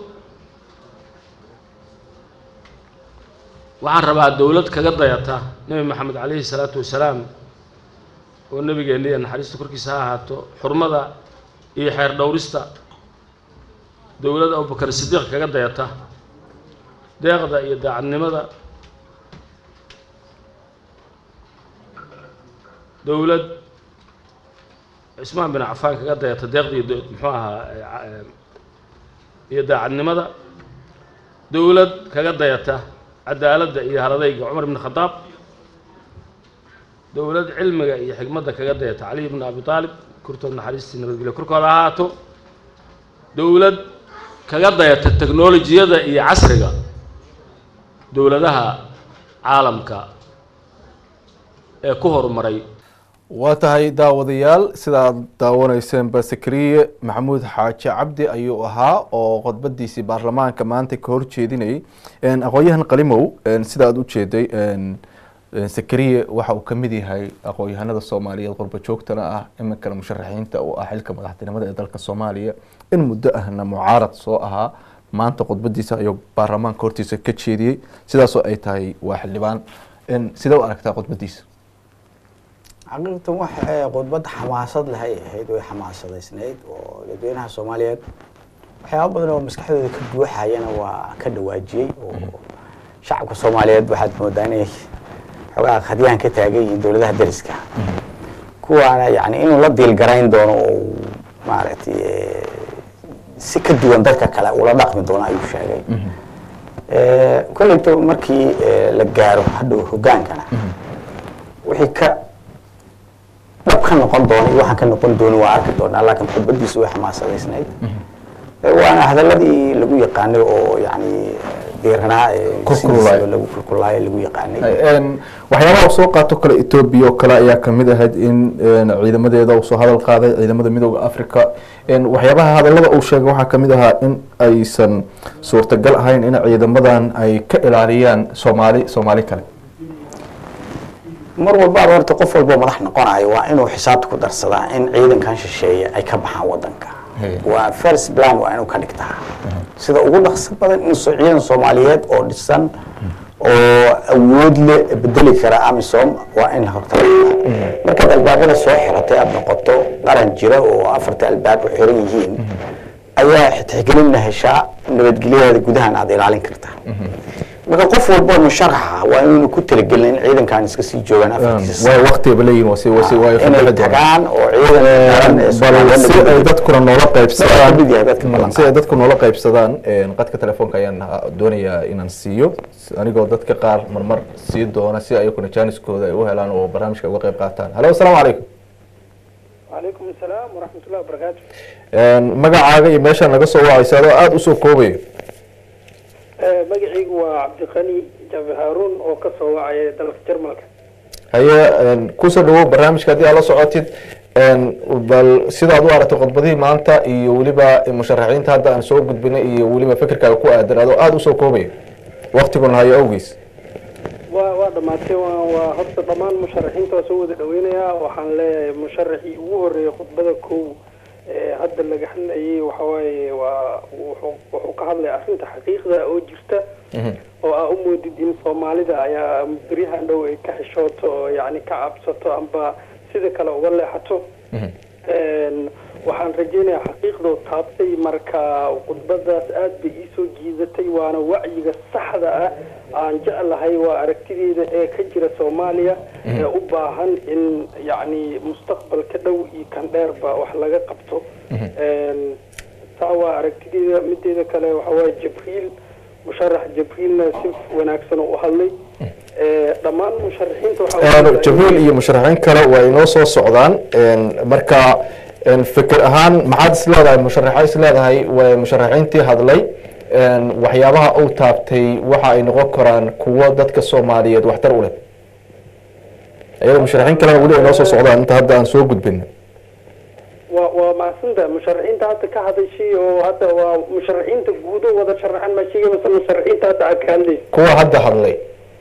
[SPEAKER 5] waxaan rabaa dowlad kaga dayata nebi maxamed calayhi salaatu wasalaam oo nebigeenna iyo naxariista korkiisa ha ahaato xurmada iyo xeer dhowrista dowlad abubakar sidiiq kaga dayata deeqda iyo daacadnimada dowlad cismaan bin cafaan kaga dayata deeqda iyo do- muxuu ahaa eh, iyo daacadnimada dowlad kaga dayata cadaaladda iyo haladayga cumar ibn khadaab dowlad cilmiga iyo xikmadda kaga dayata cali ibn abi aalib kurtood naxariistii nabadgelyo korkooda ha ahaato dowlad kaga dayata teknolojiyada iyo casriga dowladaha caalamka ee ku horumaray
[SPEAKER 1] waa tahay daawadayaal sidaad daawaneyseenba sakariye maxamuud xaaji cabdi ayuu ahaa oo khudbadiisii baarlamaanka maanta ka horjeedinayay aqoon-yahan qalimow sida aad ujeeday sakariye waxa uu kamid yahay aqoon-yahanada soomaaliyeed qurba joogtana ah iminkana musharaxiinta uu ah xilka madaxtinimada ee dalka soomaaliya in muddo ahna mucaarad soo ahaa maanta khudbadiisa ayuu baarlamaanka hortiisa ka jeediyey sidaasoo ay tahay waa xildhibaan sidee u aragtaa khudbadiisa
[SPEAKER 3] xaqiiqatan wax ee khudbad xamaasad leh ay ahayd way xamaasadaysnayd oo dadweynaha soomaaliyeed waxyaaba badan oo maskaxdooda ka buuxayana waa ka dhawaajiyey oo shacabka soomaaliyeed waxaad moodaa inay xoogaa khadyahan ka taagan yihiin dowladaha deriska kuwaana yani inuu la diilgarayn doono oo maaragtay eh, si ka duwan dadka kale ula dhaqmi doono ayuu sheegay Eh, kolleyto markii eh, la gaaro hadhow hogaankana wixii ka dhab ka noqon doona iyo waxaan ka noqon doonin waa arki doonaa laakiin khudbadiisu way xamaasadaysnayd Eh, waana hadaladii lagu yaqaanay oo yani diiranaa ee
[SPEAKER 1] Kulkululaay.
[SPEAKER 3] sidiisaba lagu kulkulaayo lagu yaqaanay
[SPEAKER 1] waxyaabaha uu soo qaato kale etoobiya oo kale ayaa kamid ahayd in ciidamadeeda uu soo hadal qaaday ciidamada midooda africa waxyaabaha hadalada uu sheegay waxaa kamid ahaa in aysan suurtagal ahayn in ciidamadan ay ka ilaaliyaan soomaali soomaali kale
[SPEAKER 3] mar walbaaba horta qof walbo madax noqonayo waa inuu xisaabta ku darsadaa in ciidankan shisheeye ay ka baxaan wadanka
[SPEAKER 1] Hey.
[SPEAKER 3] waa first plan waa inuu ka dhigtaa sida ugu dhaqso badan in so- ciidan soomaaliyeed oo dhisan oo awood le bedeli kara amisom waa in horta la dhigtaa markaad albaabada soo xiratay aada noqoto qaran jira oo afarta albaab u xiran yihiin ayaa tixgelinna heshaa nabadgelyadeeda gudahan aada ilaalin kartaa marka qof walbo musharaxa waa inuunu ku talagelin in ciidankan iska sii joogaan afartiisa
[SPEAKER 1] way waqtiba leeyihin wasi wasi way
[SPEAKER 3] inay
[SPEAKER 1] fadhili doonaan
[SPEAKER 3] tagaan oo ciidan qaran ee
[SPEAKER 1] bal
[SPEAKER 3] Soomaaliyeed
[SPEAKER 1] si ay
[SPEAKER 3] lagu-
[SPEAKER 1] dadkuna noola
[SPEAKER 3] Madaxa
[SPEAKER 1] qaybsadaan
[SPEAKER 3] kamid yahay dadka
[SPEAKER 1] Mm,
[SPEAKER 3] ballanqaad.
[SPEAKER 1] si ay dadku noola qaybsadaan qadka telefoonka ayaan ah, doonayaa inaan siiyo anigoo dadka qaar marmar sii doona si ayakuna jaaniskooda ay u helaan oo barnaamijka uga qayb qaataan halo asalaamu calaykum
[SPEAKER 6] وعليكم السلام ورحمة الله وبركاته
[SPEAKER 1] magacaaga iyo meeshaa naga soo wacaysa adoo aada usoo koobaya
[SPEAKER 6] آه، مقعيق وعبد الغني جابر هارون oo ka soo wacaya dalka Jarmalka
[SPEAKER 1] haye kusoo dhawow barnaamijka haddii aad la socotid bal sidaad u aragtay khudbadihii maanta iyo weliba musharaxiinta hadda aan soo gudbinay iyo weliba fikirkaaga ku aadan adoo aada usoo koobaya waktiguna hayo awgeys
[SPEAKER 6] waa waa dhamaatay waa waa horta dhammaan musharaxiinta waa soo wada dhaweynayaa waxaan leeyahay musharaxii ugu horeeyay khudbada kow ee hadda laga hadlayay waxa waaye waa wuxuu wuxuu ka hadlaya arrinta xaqiiqda oo jirta oo aa u moodid in soomaalida ayaa beryahan dhow ay ka xishooto oo yacni ka cabsato amba sida kale uga leexato Een, waxaan rajeynayaa xaqiiqdoo taabtay marka khudbadaas aad bay iisoo jiidatay waana wacyiga saxda ah aan jeclahay waa aragtideeda ee ka jira soomaaliya ee u baahan in yacni mustaqbalka dhow iyo kan dheerba wax laga qabto Een, taa waa aragtideeda mideeda kale waxa waaye jibriil musharax jibriilna si wanaagsan u hadlay Ee, dhammaan musharaxiinta waxa waaye-
[SPEAKER 1] jabriil iyo musharaxiin kale waa inoo soo socdaan marka fikir ahaan maxaad is leedahay musharaxa is leedahay waa musharaxiintii hadlay waxyaabaha uu taabtay waxa ay noqon karaan kuwo dadka soomaaliyeed waxtar u leh iyadoo musharaxiin kalena weli ay noo soo socdaan inta hadda aan soo gudbin
[SPEAKER 6] waa waa mahadsanta musharaxiinta hadda ka hadashay oo hadda waa musharaxiinta guud oo wada sharaxan ma sheegay mase musharaxiinta hadda aad ka hadlaysa
[SPEAKER 1] kuwa hadda hadlay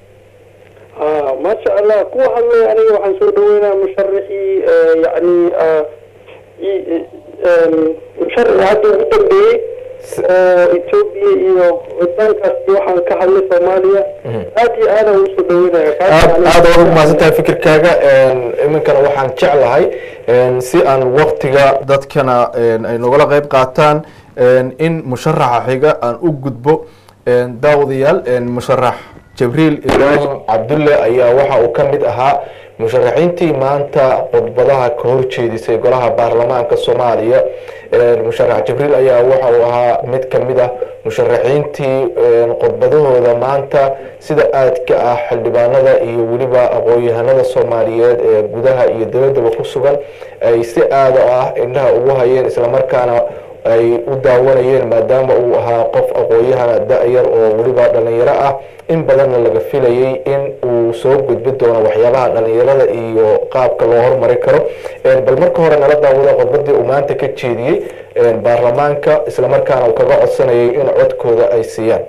[SPEAKER 6] ah maasha allah kuwa hadlay aniga waxaan soo dhaweynaa musharaxii eh, yacni ah, i- i- em, musharaxii hadda ugu dambeeyey oo etoobiya iyo wadankaas iyo waxaan ka hadlay soomaaliya aad iyo aadaan ugu soo dhaweynaya Kaas
[SPEAKER 1] aad
[SPEAKER 6] aniga-
[SPEAKER 1] aad ugu mahadsan tahay fikirkaaga iminkana waxaan jeclahay si aan waktiga dadkana ay nogala qayb qaataan in musharaxa xiga aan u gudbo daawadayaal musharax jibriil ibraahim cabdulle ayaa waxa uu ka mid ahaa musharaxiintii maanta khudbadaha ka horjeedisay golaha baarlamaanka soomaaliya musharax jibriil ayaa waxa uu ahaa mid ka mid ah musharaxiintii khudbadahooda maanta sida aadka ah xildhibaanada iyo weliba aqoon-yahanada soomaaliyeed ee gudaha iyo dabaddaba ku sugan ay si aada ah indhaha ugu hayeen islamarkaana ay u daawanayeen maadaama uu ahaa qof aqoon-yahana da-yar oo weliba dhalinyaro ah in badanna laga filayay in uu soo gudbi doono waxyaabaha dhalinyarada iyo qaabka loo hormari karo bal marka hore nala daawada khudbadii uu maanta ka jeediyey baarlamaanka islamarkaana uu kaga codsanayay in codkooda ay siiyaan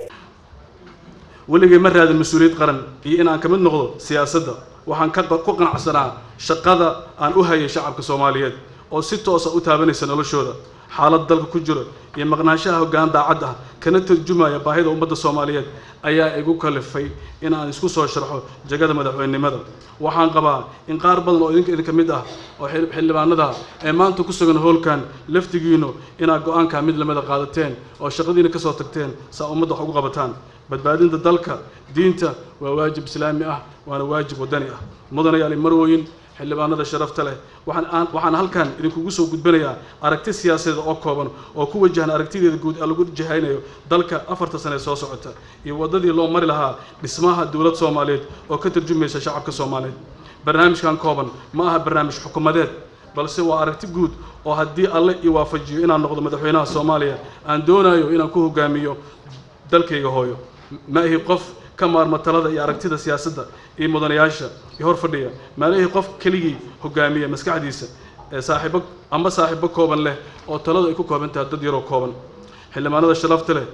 [SPEAKER 4] weligay ma raadin mas-uuliyad qaran iyo in aan ka mid noqdo siyaasadda waxaan ka ku qanacsanaa shaqada aan u hayay shacabka soomaaliyeed oo si toosa u taabanaysa noloshooda xaalad dalka ku jiro iyo maqnaanshaha hoggaan daacad ah kana tarjumaya baahida ummadda soomaaliyeed ayaa igu kalifay in aan isku soo sharxo jagada madaxweynenimada waxaan qabaa in qaar badan oo idinka idinka mid ah oo xildhibaanada ee maanta ku sugan hoolkan laftigiinu inaad go-aankaa mid lamida qaadateen oo shaqadiina kasoo tagteen saa ummadda wax ugu qabataan badbaadinta dalka diinta waa waajib islaami ah waana waajib wadani ah mudanayaal marwoyin xildhibaanada sharafta leh waxaan waxaan halkan idinkugu soo gudbinayaa aragti siyaasadeed oo kooban oo ku wajahan aragtideeda guud ee lagu jihaynayo dalka afarta sane ee soo socota iyo waddadii loo mari lahaa dhismaha dowlad soomaaliyeed oo ka tarjumaysa shacabka soomaaliyeed barnaamijkan kooban ma aha barnaamij xukuumadeed balse waa aragti guud oo haddii alle ii waafajiyo inaan noqdo madaxweynaha soomaaliya aan doonayo inaan ku hogaamiyo dalkayga hooyo ma ihi qof ka maarma talada iyo aragtida siyaasadda iyo mudanayaasha iyo hor fadhiya maalihii qof keligii hogaamiya maskaxdiisa ee saaxiibo amba saaxiibo kooban leh oo taladu ay ku kooban tahay dad yaroo kooban xildhibaanada sharafta leh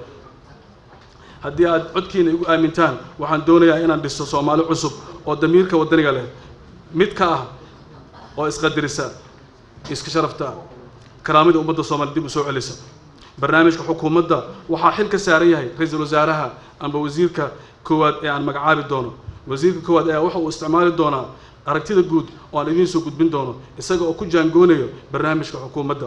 [SPEAKER 4] haddii aad codkiina igu aamintaan waxaan doonayaa inaan dhiso soomaali cusub oo damiirka wadaniga leh mid ka ah oo isqadirisa iska sharafta karaamida ummadda soomaaliya dib u soo celisa barnaamijka xukuumadda waxaa xil ka saaran yahay ra-iisul wasaaraha amba wasiirka koowaad ee aan magacaabi doono wasiirka koowaad ayaa waxa uu isticmaali doonaa aragtida guud oo aan idiin soo gudbin doono isaga oo ku jaangoonayo barnaamijka xukuumadda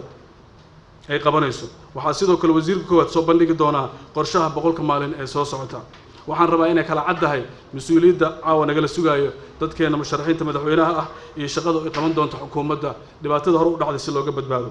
[SPEAKER 4] ay qabanayso waxaa sidoo kale wasiirka koowaad soo bandhigi doonaa qorshaha boqolka maalin ee soo socota waxaan rabaa inay kala caddahay mas-uuliyadda caawa nagala sugaayo dadkeena musharaxiinta madaxweynaha ah iyo shaqada ay qaban doonto xukuumadda dhibaatada hore u dhacday si looga badbaado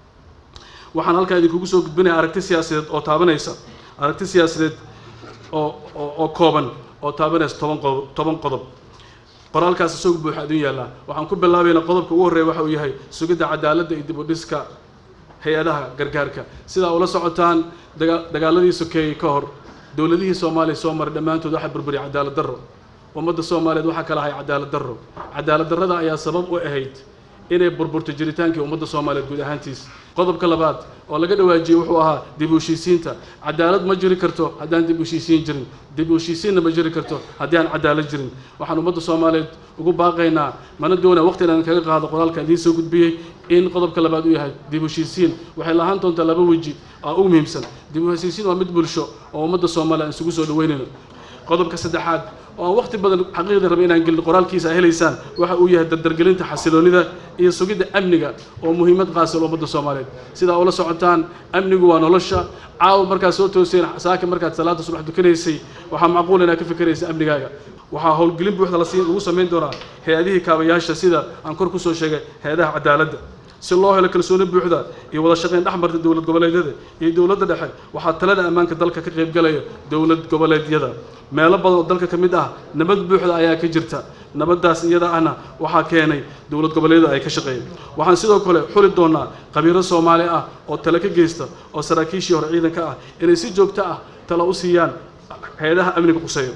[SPEAKER 4] waxaan halkaa idinkugu soo gudbinaya aragti siyaasadeed oo taabanaysa aragti siyaasadeed oo oo kooban oo taabanaysa toban qodob toban qodob qoraalkaas isagu buuxa adin yaallaa waxaan ku bilaabaynaa qodobka ugu horreeya waxa uu yahay sugidda cadaaladda iyo dib u dhiska hay-adaha gargaarka sidaa ula socotaan daga dagaaladii sokeeyey ka hor dowladihii soomaaliya soo maray dhammaantood waxaa burburiyay cadaalad darro ummadda soomaaliyeed waxaa kala ahay cadaalad darro cadaalad darrada ayaa sabab u ahayd inay burburto jiritaankii ummadda soomaaliyeed guud ahaantiis qodobka labaad oo laga dhawaajiyey wuxuu ahaa dib u heshiisiinta cadaalad ma jiri karto haddaan dib u heshiisiin jirin dib u heshiisiinna ma jiri karto haddii aan cadaalad jirin waxaan ummadda soomaaliyeed ugu baaqaynaa mana doonaa waqti inaan kaga qaado qoraalka idiin soo gudbiyey in qodobka labaad uu yahay dib u heshiisiin waxay lahaan doontaa laba weji oo ugu muhiimsan dib u heshiisiin waa mid bulsho oo ummadda soomaaliya aan isugu soo dhaweynayno qodobka saddexaad oo aan waqti badan xaqiiqda raba inaan gelin qoraalkiisa helaysaan waxa uu yahay dardargelinta xasiloonida iyo sugidda amniga oo muhiimad qaasal ummadda soomaaliyeed sidaa ula socotaan amnigu waa nolosha caawa markaad soo tooseen saaka markaad salaada subax dukanaysay waxaa macquul inaad ka fikeraysa amnigaaga waxaa howlgelin buuxda lasi lagu samayn doonaa hay-adihii kaabayaasha sida aan kor kusoo sheegay hay-adaha cadaaladda si loo helo kalsooni buuxda iyo wada shaqayn dhex marta dowlad goboleedyada iyo dowladda dhexe waxaa talada ammaanka dalka ka qaybgalaya dowlad goboleedyada meelo badan oo dalka ka mid ah nabad buuxda ayaa ka jirta nabaddaas iyada ahna waxaa keenay dowlad goboleedyada ay ka shaqeeyeen waxaan sidoo kale xuli doonaa qabiiro soomaali ah oo tale ka geysta oo saraakiishii hore ciidanka ah inay si joogto ah talo u siiyaan hay-adaha amniga quseeyo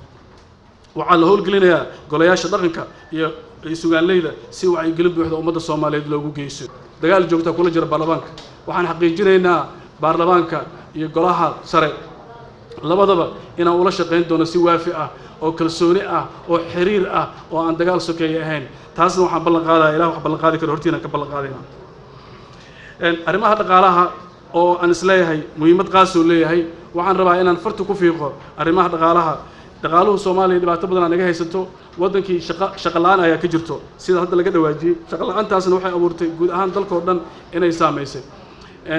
[SPEAKER 4] waxaa la howlgelinayaa golayaasha dhaqanka iyo sugaanleyda si wacyigelin buuxda ummadda soomaaliyeed loogu geyso dagaal joogtaa kula jira baarlamaanka waxaan xaqiijinaynaa baarlamaanka iyo golaha sare labadaba inaan ula shaqayn doono si waafi ah oo kalsooni ah oo xiriir ah oo aan dagaal sokeeye ahayn taasna waxaan ballan qaadaya ilah wax ballan qaadi karo hortiina ka ballan qaadayna arrimaha dhaqaalaha oo aan isleeyahay muhiimad qaasoo leeyahay waxaan rabaa inaan farta ku fiiqo arrimaha dhaqaalaha dhaqaaluhu soomaaliya dhibaato badan aa naga haysato waddankii shaqa shaqa la-aan ayaa ka jirto sida hadda laga dhawaajiyey shaqa la-aantaasna waxay abuurtay guud ahaan dalka oo dhan inay saamaysay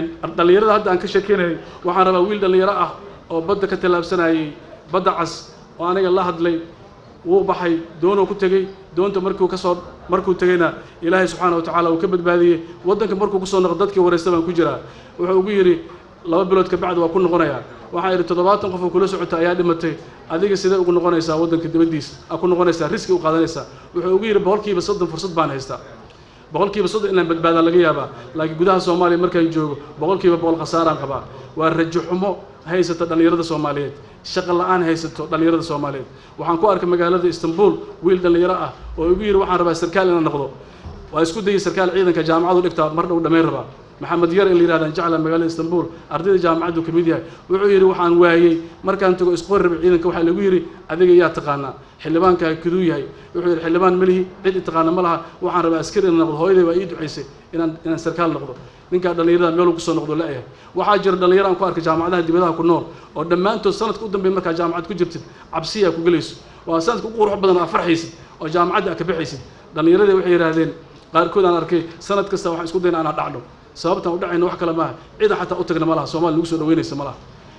[SPEAKER 4] dhallinyarada hadda aan ka sheekeynayay waxaan rabaa wiil dhallinyaro ah oo badda ka tallaabsanayay badda cas oo aniga la hadlay wuu baxay doonuu ku tegey doonta markuu ka soo markuu tegeyna ilaahay subxaana wa tacaala uu ka badbaadiyey waddanka markuu kusoo noqo dadkii waraysta baan ku jiraa wuxuu ugu yidhi laba bilood ka bacdi waa ku noqonayaa waxaa yidhi toddobaatan qof oo kula socota ayaa dhimatay adiga sidee ugu noqonaysaa waddanka dibaddiisa aa ku noqonaysaa riski u qaadanaysaa wuxuu ugu yidhi boqolkiiba soddon fursad baan haystaa boqolkiiba soddon inaan badbaadaa laga yaabaa laakiin gudaha soomaaliya markaan joogo boqolkiiba boqol khasaaraan qabaa waa rajo xumo haysata dhallinyarada soomaaliyeed shaqo la-aan haysato dhallinyarada soomaaliyeed waxaan ku arkay magaalada istanbul wiil dhallinyaro ah oo igu yidhi waxaan rabaa sarkaal inaan noqdo waa isku dayay sarkaal ciidanka jaamacadu dhigtaa mar dhow dhammayn rabaa maxamed yar in la yidhahdaan jecla magaalada istanbul ardayda jaamacaddu ka mid yahay wuxuu yidhi waxaan waayey markaan tago isqor rabay ciidanka waxaa lagu yidhi adiga yaa taqaanaa xildhibaankaa kiduu yahay wuxuu yidhi xildhibaan melihi cid i taqaana ma laha waxaan rabaa askari inaan noqdo hooyaday waa ii ducaysay inaan inaan sarkaal noqdo ninkaa dhallinyarada meeluu kusoo noqdo la-yahay waxaa jira dhallinyaro aan ku arkay jaamacadaha dibadaha ku nool oo dhammaantood sanadka u dambeeya markaa jaamacad ku jirtid cabsiyaa ku gelayso waa sanadka u qurux badan aa farxaysid oo jaamacadda aa ka baxaysid dhallinyaradii waxay yidhaahdeen qaarkood aan arkay sanad kasta waxaan isku dayna anaa dhacdho sababtaan u dhacayna wax kale maaha ciidan xataa u tagna ma laha soomaali nagu soo dhaweynaysa ma laha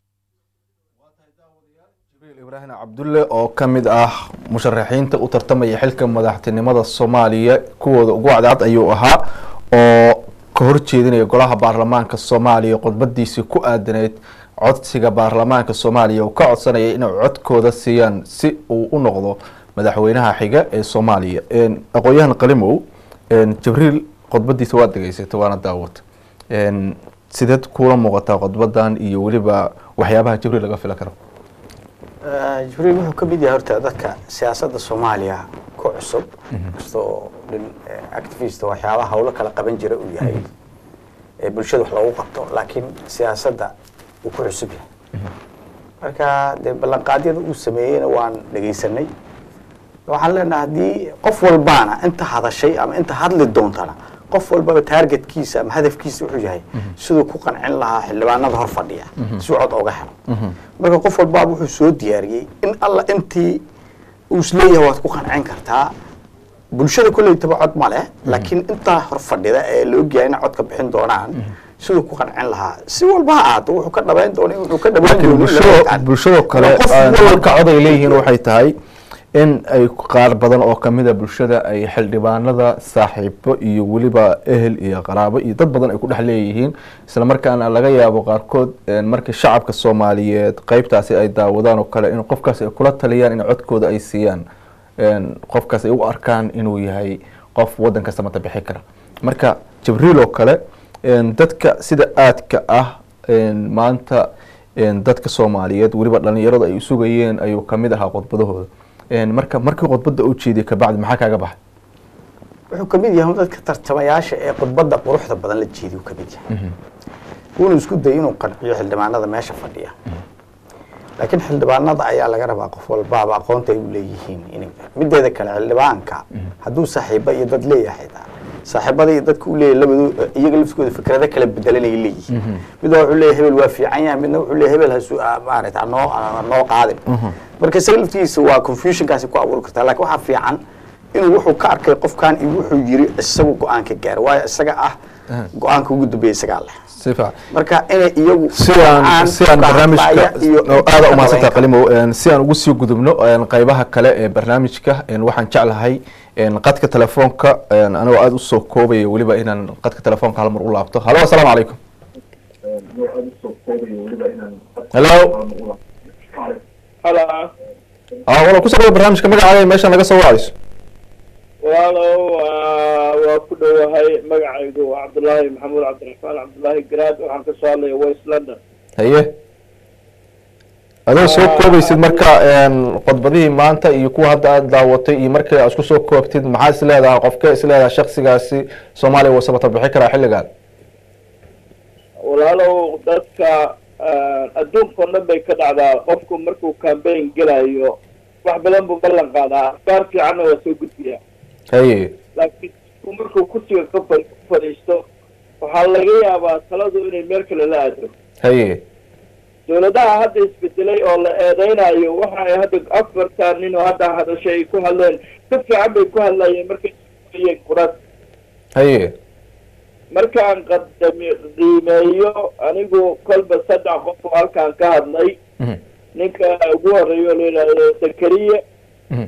[SPEAKER 1] jibriil ibraahim cabdulle oo ka mid ah musharaxiinta u tartamaya xilka madaxtinimada soomaaliya kuwooda ugu cadcad ayuu ahaa oo ka horjeedinaya golaha baarlamaanka soomaaliya khudbadiisii ku aadaneyd codsiga baarlamaanka soomaaliya uu ka codsanaya inay codkooda siiyaan si uu u noqdo madaxweynaha xiga ee soomaaliya aqoon-yahan qalimow jibriil khudbadiisa waad degeysatay waana daawata sideed kuula muuqataa khudbadan iyo weliba waxyaabaha jibriil laga filan karo
[SPEAKER 3] jibriil wuxuu ka mid yahay horta dadka siyaasadda soomaaliya ku cusub kastoo dhin activist waxyaabaha hawlo kala qaban jira uu yahay ee bulshada wax loogu qabto laakiin siyaasadda uu ku cusub yahay marka dee ballanqaadyada uu sameeyeyna waan dhegaysanay waxaan leenahay haddii qof walbaana inta hadashay ama inta hadli doontana qof walbaba taargetkiisa ama hadafkiisa wuxuu yahay siduu ku qancin lahaa xildhibaanada hor fadhiya si cod oga helo marka qof walbaba wuxuu soo diyaariyey in alla intii uu isleeyahay waad ku qancin kartaa bulshada kolleytaba cod ma leh laakiin intaa hor fadhida ee la ogyahay inay codka bixin doonaan siduu ku qancin lahaa si walba ha ahaato wuxuu ka dhabayn doona wuxuu ka dhabayn
[SPEAKER 1] laakiin bulshado bulshadoo kale halka cod ay leeyihiin waxay tahay in ay qaar badan oo kamida bulshada ay xildhibaanada saaxiibo iyo weliba ehel iyo qaraabo iyo dad badan ay ku dhex leeyihiin isla markaana laga yaabo qaarkood markii shacabka soomaaliyeed qeybtaasi ay daawadaan oo kale in qofkaas ay kula taliyaan in codkooda ay siiyaan qofkaas ay u arkaan inuu yahay qof wadan kasta mata bixi kara marka jibriil oo kale dadka sida aadka ah maanta dadka soomaaliyeed weliba dhalinyarada ay sugayeen ayuu kamid ahaa khudbadahooda marka markii khudbadda u jeediyay kabacdi maxaa kaaga baxay
[SPEAKER 3] wuxuu ka mid yahay dadka tartamayaasha ee khudbadda quruxda badan la jeediy uu ka mid yahay wuuna isku dayay inuu qanciyo xildhibaanada meesha fadhiya laakiin xildhibaanada ayaa laga rabaa qof walbaaba aqoonta ay u leeyihiin in mideeda kale xildhibaanka hadduu saaxiiba iyo dad leeyahay saaxiibada iyo dadka u leeyahay labadu iyaga laftigooda fikrado kala bedelan ay leeyihiin midna wuxuu leeyahay hebel waa fiican yahay midna wuxuu leeyahay hebel hasu maarata anoo noo qaadin marka isaga laftigiisa waa confusionkaasi ku abuuri kartaa laakiin waxaa fiican inuu wuxuu ka arkay qofkan iyo wuxuu yiri isagu go-aanka gaaro waayo isaga ah go-aanka ugu dambeeya isagaa leh
[SPEAKER 1] si fiican
[SPEAKER 3] marka inay iyagu
[SPEAKER 1] sidaan sidaan barnaamijka aada umahadsanta qalimow si aan ugu sii gudubno qeybaha kale ee barnaamijka waxaan jeclahay qadka telefoonka anigoo aada usoo koobaya weliba inaan qadka telefoonka hal mar u laabto halo assalaamu calaykum hello
[SPEAKER 6] halo
[SPEAKER 1] ah wala kusoo dhawa barnaamijka magacaaga meeshaan laga soo wacayso
[SPEAKER 6] walaalow waa ku dhowahay magacaygu waa cabdullaahi maxamuud cabdiraxmaan cabdullaahi garaad waxaan kasoo hadlaya west london
[SPEAKER 1] haye adoo soo koobaysid marka khudbadihii maanta iyo kuwa hadda aada daawatay iyo markii aad isku soo koobtid maxaa is leedahay qofkee is leedahay shaksigaasi soomaaliya wasabata bixi karaa xilligan
[SPEAKER 6] walaalow dadka adduunkao dhan bay ka dhacdaa qofku markuu cambaign gelayo wax badan buu ballan qaadaa afkaar fiicanna waa soo gudbiyaa
[SPEAKER 1] haye
[SPEAKER 6] laakiin ku markuu kursiga ka fa ku fadhiisto waxaa laga yaabaa taladu inay meel kale la aado
[SPEAKER 1] haye
[SPEAKER 6] dawladaha hadda isbedelay oo la eedeynayo waxa ay hadda afartan nin oo hadda hadashay ay ku hadleen si fiican bay ku hadlayeen markay iyeen kurad
[SPEAKER 1] haye
[SPEAKER 6] markaan qadami qiimeeyo anigu kolba saddex qof oo halkaan ka hadlay
[SPEAKER 7] ninka ugu horeeya oo la yidhaahdo zakariya
[SPEAKER 1] Mhm.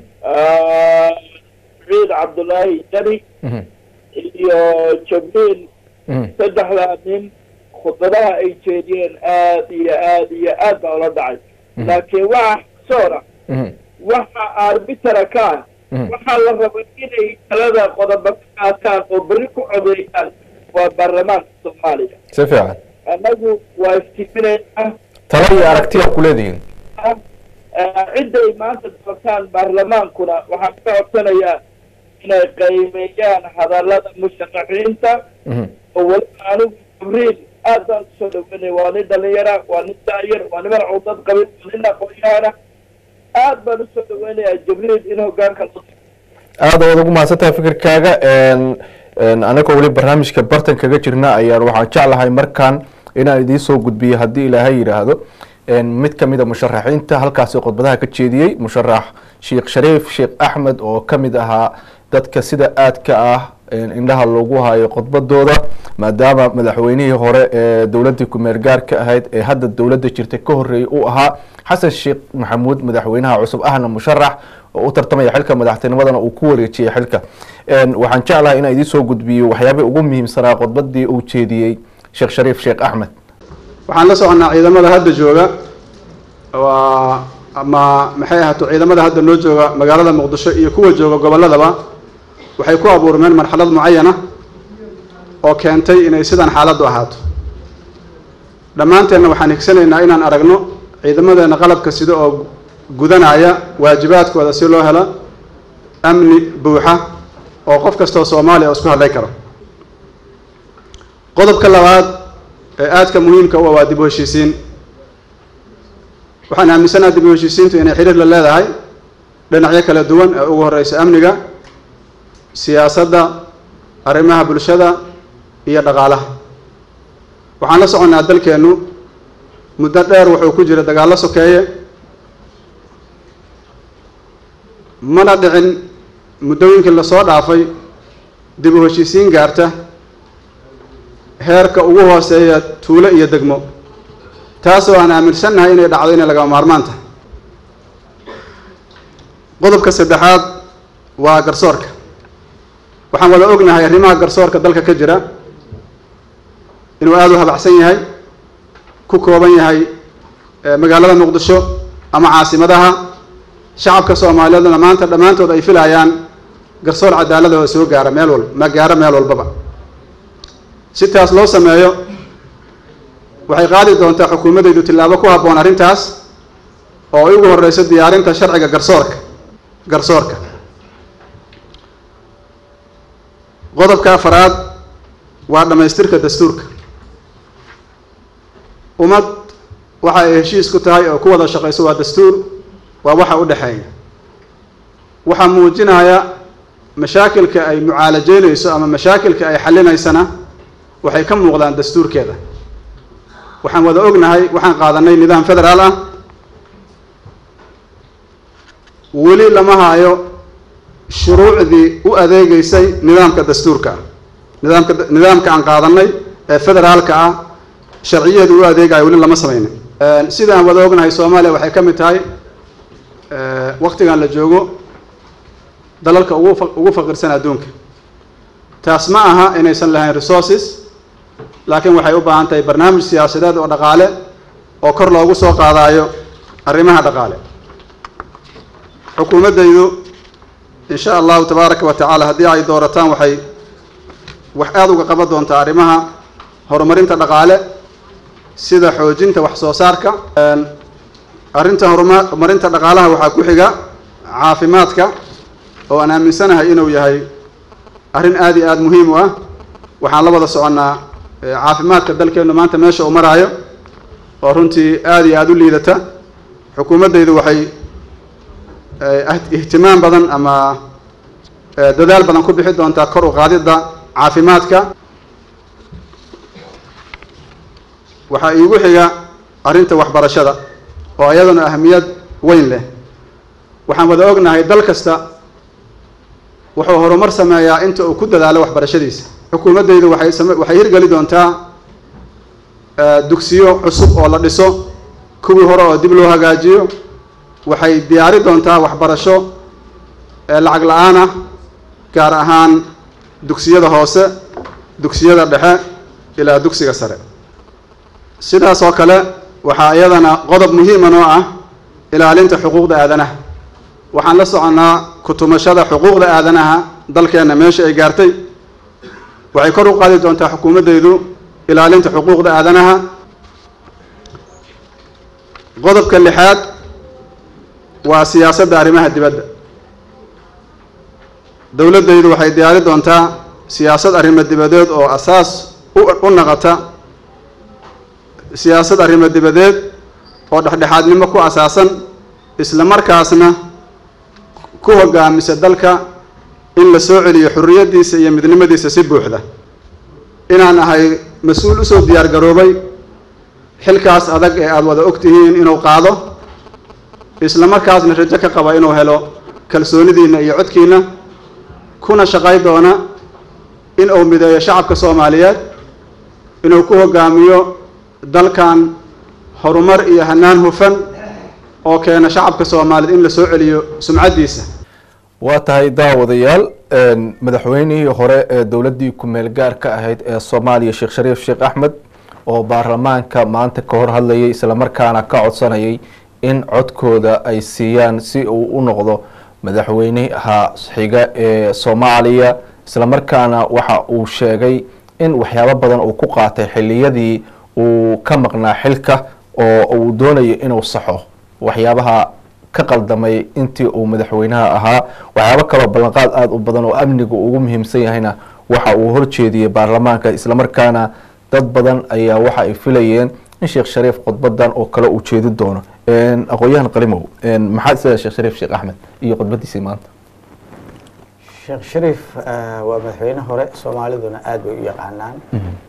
[SPEAKER 7] ciid cabdullaahi jari
[SPEAKER 1] Mhm.
[SPEAKER 7] iyo jabriil
[SPEAKER 1] Mhm.
[SPEAKER 7] saddexdaa nin khudbadaha ay jeediyeen aad iyo aad iyo aad baa ula dhacay laakiin waxa soora
[SPEAKER 1] Mhm.
[SPEAKER 7] waxa arbitara ka ah
[SPEAKER 1] Mhm.
[SPEAKER 7] waxaa la rabay inay talada qodobo ka qaataan oo berri ku codeeyaan waa baarlamaanka soomaaliya
[SPEAKER 1] si fiican
[SPEAKER 7] annagu waa iftiiminaynaa
[SPEAKER 1] talo iyo aragtiya ku leedihiin
[SPEAKER 7] cidda ay maanta doortaan baarlamaankuna waxaan ka codsanayaa inay qiimeeyaan hadallada musharaxiinta
[SPEAKER 1] Mhm.
[SPEAKER 7] oo weliba anigu jibriil aad baan kusoo dhaweynaya waa nin dhalinyara waa nin daayar waa niman cudad qabin waa nin aqoon-yahana aad baan usoo dhaweynayaa jibriil in hogaanka loo
[SPEAKER 1] aad waad ugu mahadsantahay fikirkaaga n n anagoo weli barnaamijka bartan kaga jirna ayaan waxaan jeclahay markaan inaan idiin soo gudbiyo haddii ilaahay yidhaahdo n mid kamid a musharaxiinta halkaasi khudbadaha ka jeediyey musharax sheekh shariif sheekh axmed oo kamid ahaa dadka sida aadka ah indhaha loogu hayo khudbadooda maadaama madaxweynihii hore ee dowladii kumeer gaarka ahayd ee hadda dowladda jirta ka horeeyey uu ahaa xasan sheekh maxamuud madaxweynaha cusub ahna musharax oo u tartamaya xilka madaxtinimadana uu ku wareejiyey xilka waxaan jeclahay inaan idiin soo gudbiyo waxyaabihii ugu muhiimsanaa khudbadii uu jeediyey sheekh shariif sheekh axmed
[SPEAKER 8] waxaan la soconnaa ciidamada hadda jooga waa ama maxay ahaato ciidamada hadda noo jooga magaalada muqdisho iyo kuwa jooga gobolladaba waxay ku abuurmeen marxalad mucayana oo keentay inay sidan xaaladdu ahaato dhammaanteenna waxaan higsanaynaa inaan aragno ciidamadeenna qalabka sida oo gudanaya waajibaadkooda si loo helo amni buuxa oo qof kastoo soomaaliya isku hadlay karo qodobka labaad ee aadka muhiimka u ah waa dib u heshiisiin waxaan aaminsanaha dib u heshiisiintu inay xiriir la leedahay dhinacyo kala duwan ee ugu horeysa amniga siyaasadda arrimaha bulshada iyo dhaqaalaha waxaan la soconnaa dalkeennu muddo dheer wuxuu ku jira dagaallo sokeeye mana dhicin muddooyinkii lasoo dhaafay dib u heshiisiin gaarta heerka ugu hooseeya tuulo iyo degmo taasoo aan aaminsannahay inay dhacdo inay lagama maarmaan tahay qodobka saddexaad waa garsoorka waxaan wada ognahay arrimaha garsoorka dalka ka jira inuu aada u habacsan yahay ku kooban yahay magaalada muqdisho ama caasimadaha shacabka soomaaliyeedna maanta dhammaantood ay filayaan garsoor cadaalada oo soo gaara meel walba ma gaaro meel walbaba si taas loo sameeyo waxay qaadi doontaa xukuumaddaydu tillaabo ku habboon arrintaas oo ay ugu horeyso diyaarinta sharciga garsoorka garsoorka qodobka afaraad waa dhammaystirka dastuurka ummad waxa ay heshiis ku tahay oo ku wada shaqayso waa dastuur waa waxa u dhexeeya waxaa muujinaya mashaakilka ay mucaalajeynayso ama mashaakilka ay xallinaysana waxay ka muuqdaan dastuurkeeda waxaan wada ognahay waxaan qaadanay nidaam federaal ah weli lama haayo shuruucdii u adeegeysay nidaamka dastuurka ah nidaamka nidaamka aan qaadanay ee federaalka ah sharciyaheedu u adeegayo weli lama sameynin sidaan wada ognahay soomaaliya waxay ka mid tahay waktigan la joogo dalalka ugu ugu faqirsan adduunka taas ma aha inaysan lahayn resources laakiin waxay u baahan tahay barnaamij siyaasadeed oo dhaqaale oo kor loogu soo qaadaayo arrimaha dhaqaale xukuumaddaydu in sha allahu tabaaraka wa tacaala haddii ay doorataan waxay wax aada uga qaban doontaa arrimaha horumarinta dhaqaale sida xoojinta wax soo saarka arrinta horumarinta dhaqaalaha waxaa ku xiga caafimaadka oo aan aaminsanahay inuu yahay arrin aada iyo aada muhiim u ah waxaan la wada soconnaa caafimaadka dalkeennu maanta meesha uu maraayo oo runtii aada iyo aada u liidata xukuumaddaydu waxay ihtimaam badan ama dadaal badan ku bixi doontaa kor u qaadidda caafimaadka waxaa iigu xiga arrinta waxbarashada oo iyaduna ahamiyad weyn leh waxaan wada ognahay dal kasta wuxuu horumar sameeyaa inta uu ku dadaalo waxbarashadiisa xukuumaddaydu waxay same waxay hirgeli doontaa dugsiyo cusub oo la dhiso kuwii hore oo dib loo hagaajiyo waxay diyaari doontaa waxbarasho ee lacag la-aan ah gaar ahaan dugsiyada hoose dugsiyada dhexe ilaa dugsiga sare sidaas oo kale waxaa iyadana qodob muhiima noo ah ilaalinta xuquuqda aadanaha waxaan la soconnaa kutumashada xuquuqda aadanaha dalkeenna meesha ay gaartay waxay kor u qaadi doontaa xukuumaddaydu ilaalinta xuquuqda aadanaha qodobka lixaad waa siyaasadda arrimaha dibadda dowladdaydu waxay diyaari doontaa siyaasad arrimo dibadeed oo asaas u naqata siyaasad arrimo dibadeed oo dhexdhexaadnimo ku asaasan isla markaasna ku hogaamisa dalka in la soo celiyo xurriyaddiisa iyo midnimadiisa si buuxda inaan ahay mas-uul usoo diyaar garoobay xilkaas adag ee aada wada og tihiin inuu qaado isla markaasna rajo ka qaba inuu helo kalsoonidiinna iyo codkiinna kuna shaqay doona in uu mideeyo shacabka soomaaliyeed inuu ku hogaamiyo dalkan horumar iyo hanaan hufan oo keena shacabka soomaaliyeed in la soo celiyo sumcaddiisa
[SPEAKER 1] waa tahay daawadayaal madaxweynihii hore ee dowladdii ku-meel gaarka ahayd ee soomaaliya sheekh shariif sheekh axmed oo baarlamaanka maanta ka hor hadlayay islamarkaana ka codsanayay in codkooda ay siiyaan si uu u noqdo madaxweynaha xiga ee soomaaliya islamarkaana waxa uu sheegay in waxyaabo badan uu ku qaatay xiliyadii uu ka maqnaa xilka oo uu doonayo inuu saxo waxyaabaha ka qaldamay intii uu madaxweynaha ahaa waxyaabo kaloo ballanqaad aada u badan oo amniga ugu muhiimsan yahayna waxa uu horjeediyey baarlamaanka islamarkaana dad badan ayaa waxa ay filayeen in sheekh shariif khudbadan oo kale uu jeedi doono aqoon-yahan qalimow maxaad isleedahay sheekh shariif sheekh axmed iyo khudbadiisii maanta
[SPEAKER 3] sheekh shariif waa madaxweyne hore soomaaliduna aada bay u yaqaanaan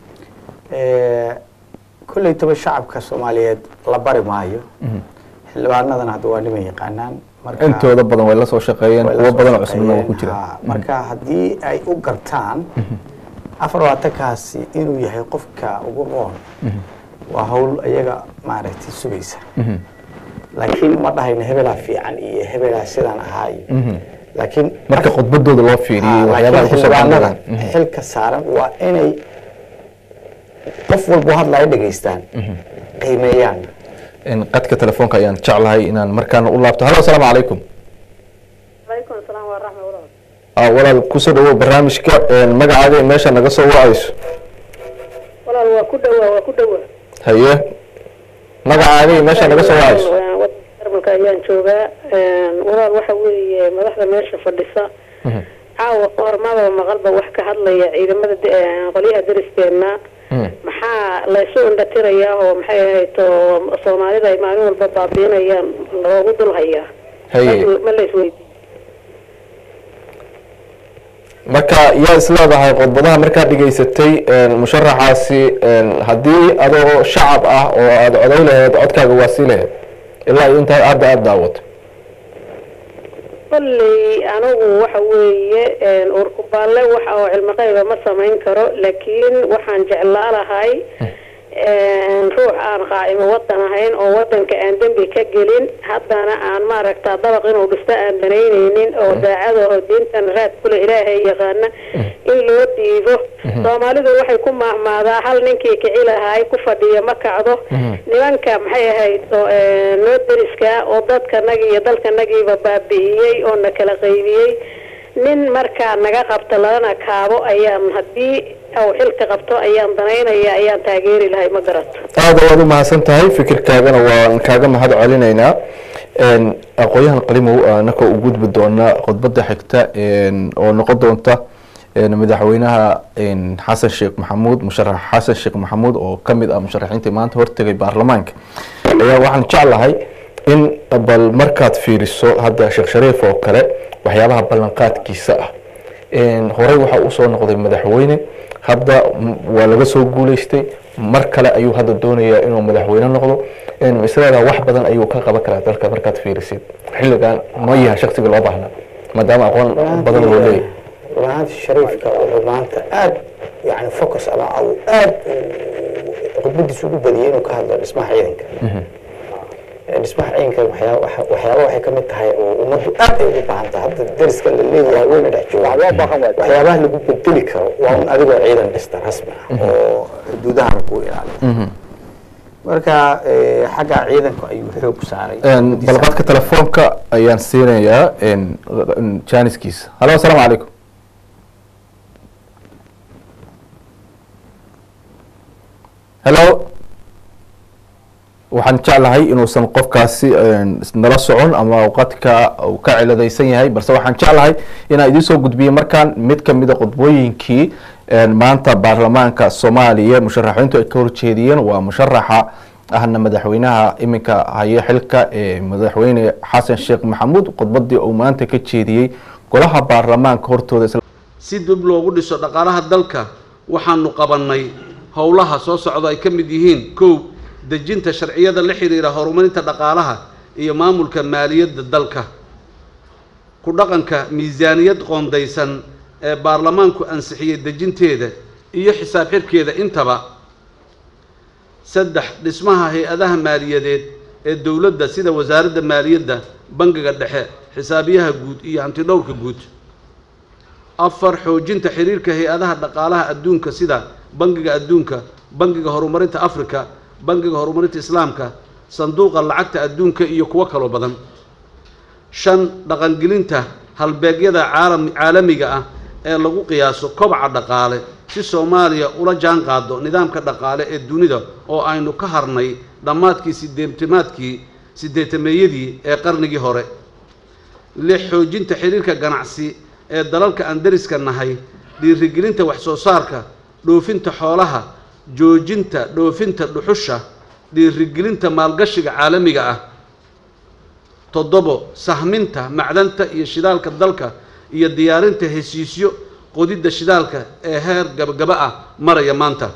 [SPEAKER 3] kolleytaba shacabka soomaaliyeed la bari maayo xildhibaanadana hadda waa niman yaqaanaan
[SPEAKER 1] intooda badan way la soo shaqeeyeen kuwo badan oo cusubna waa ku jira
[SPEAKER 3] marka haddii ay u gartaan afar labaatankaasi inuu yahay qofka ugu roon waa hawl iyaga maaragtay sugaysa laakiin ma dhahayno hebelaa fiican iyo hebelaa sidaan ahaa iyo laakiin
[SPEAKER 1] marka khudbadooda loo fiiriyey waxyaabaha ay ku soo
[SPEAKER 3] xildhibaanada
[SPEAKER 1] bandhigeen
[SPEAKER 3] xilka saaran waa inay qof walbo hadlaya dhegaystaan qiimeeyaan
[SPEAKER 1] qadka telefoonka ayaan jeclahay inaan markaana u laabto halo asalaamu calaykum
[SPEAKER 9] calaykum asalaam waraxma walaal
[SPEAKER 1] Ah, walaal kusoo dhawow barnaamijka magacaaga iyo meesha naga soo wacayso
[SPEAKER 9] walaal waa ku dhowaa waa ku dhowaa
[SPEAKER 1] haye magacaaga iyo meesha naga soo wacayso
[SPEAKER 9] jarmalka ayaan joogaa walaal waxa weeye madaxda meesha fadhisa caawa qormada maqalba wax ka hadlaya ciidamada de- eh, qolyaha dariskeenna maxaa laysu indhatirayaa oo maxay ahayd oo soomaalida ay maalin walba baabiinayaan loogu dul hayaa
[SPEAKER 1] haye
[SPEAKER 9] ma laysweydiin
[SPEAKER 1] marka yaa isleedahay khudbadaha markaad dhegaysatay musharaxaasi haddii adoo shacab ah oo aada coday lahayd codkaaga waa sii lahayd ilaa iyo intaa aada aada daawato
[SPEAKER 9] kolley anigu waxa weeye urkubaalle waxa oo cilmi qayba ma samayn karo laakiin waxaan jeclaa lahay ruux aan qaa'imo wadan ahayn oo wadanka aan dembi ka gelin haddana aan maaragta dabaq inuu dhisto aan banaynaynin oo daacada oo diintan raad kule ilaahay yaqaana in loo dhiibo soomaalidu waxay ku maahmaadaa hal ninkii kici lahaay ku fadhiya ma kacdo nimanka maxay ahayd oo noo deriska oo dadkanagi iyo dalkanagiiba baabi'iyey oo na kala qaybiyey nin markaa naga qabta lalana kaabo ayaan haddii uu xilka qabto ayaan danaynaya ayaan taageeri lahay ma garato
[SPEAKER 1] aada waad u mahadsan tahay fikirkaagana waan kaaga mahad celinaynaa aqoon-yahan qalimow anaka u gudbi doona khudbada xigta oo noqon doonta madaxweynaha xasan sheekh maxamuud musharax xasan sheekh maxamuud oo kamid ah musharaxiintii maanta hortegay baarlamaanka ayaa waxaan jeclahay in bal markaad fiiriso hadda sheekh shariif oo kale waxyaabaha ballanqaadkiisa ah horey waxaa usoo noqday madaxweyne hadda waa laga soo guuleystay mar kale ayuu hadda doonayaa inuu madaxweyne noqdo isleedaha wax badan ayuu ka qaban karaa dalka markaad fiirisid xilligan ma yahay shaksiga loo baahnaa maadaama aqoon badan loo leeyahay
[SPEAKER 3] runaanti shariifka wuxuu maanta aada yani focus ama au aada khudbadiisa ugu badiyay inuu ka hadlo dhismaha ciidanka
[SPEAKER 10] dhismaha ciidanka waxyaaba waxa- waxyaaba waxay ka mid tahay oo ummaddu aad ay ugu baahan tahay hadda dariska la leeyahay wayna dhex joogaan waxyaabaha lagu bedeli karo waa un adigoo ciidan dhista rasmi ah oo xuduudahana ku ilaaliya marka eh, xagga ciidanku ayuu xoog saaray
[SPEAKER 1] balqadka telefoonka ayaan siinayaa janiskiisa halo asalaamu calaykum hello waxaan jeclahay inuusan qofkaasi nala socon ama awqadka uu ka ciladaysan yahay balse waxaan jeclahay inaan idiin soo gudbiyo markaan mid kamida khudbooyinkii maanta baarlamaanka soomaaliya musharaxiintu ay ka horjeediyeen waa musharaxa ahna madaxweynaha iminka haya xilka ee madaxweyne xasan sheekh maxamuud khudbadii uu maanta ka jeediyey golaha baarlamaanka hortooda isla
[SPEAKER 4] si dib loogu dhiso dhaqaalaha dalka waxaanu qabannay howlaha soo socda ay ka mid yihiin kow dejinta sharciyada la xiriira horumarinta dhaqaalaha iyo maamulka maaliyadda dalka ku dhaqanka miisaaniyad qoondaysan ee baarlamaanku ansixiyey dejinteeda iyo xisaab xirkeeda intaba saddex dhismaha hay-adaha maaliyadeed ee dowladda sida wasaaradda maaliyadda bangiga dhexe xisaabiyaha guud iyo hantidhowrka guud afar xoojinta xiriirka hay-adaha dhaqaalaha adduunka sida bangiga adduunka bangiga horumarinta africa bangiga horumarinta islaamka sanduuqa lacagta adduunka iyo kuwo kaloo badan shan dhaqangelinta halbeegyada caalam caalamiga ah ee lagu qiyaaso kobaca dhaqaale si soomaaliya ula jaan qaado nidaamka dhaqaale ee dunida oo aynu ka harnay dhammaadkii sideetimaadkii sideetameeyadii ee qarnigii hore lix xoojinta xiriirka ganacsi ee dalalka aan deriska nahay dhiirigelinta wax soo saarka dhoofinta xoolaha joojinta dhoofinta dhuxusha dhiirigelinta maalgashiga caalamiga ah toddobo sahminta macdanta iyo shidaalka dalka iyo diyaarinta heshiisyo qodidda shidaalka ee heer gabagaba ah maraya maanta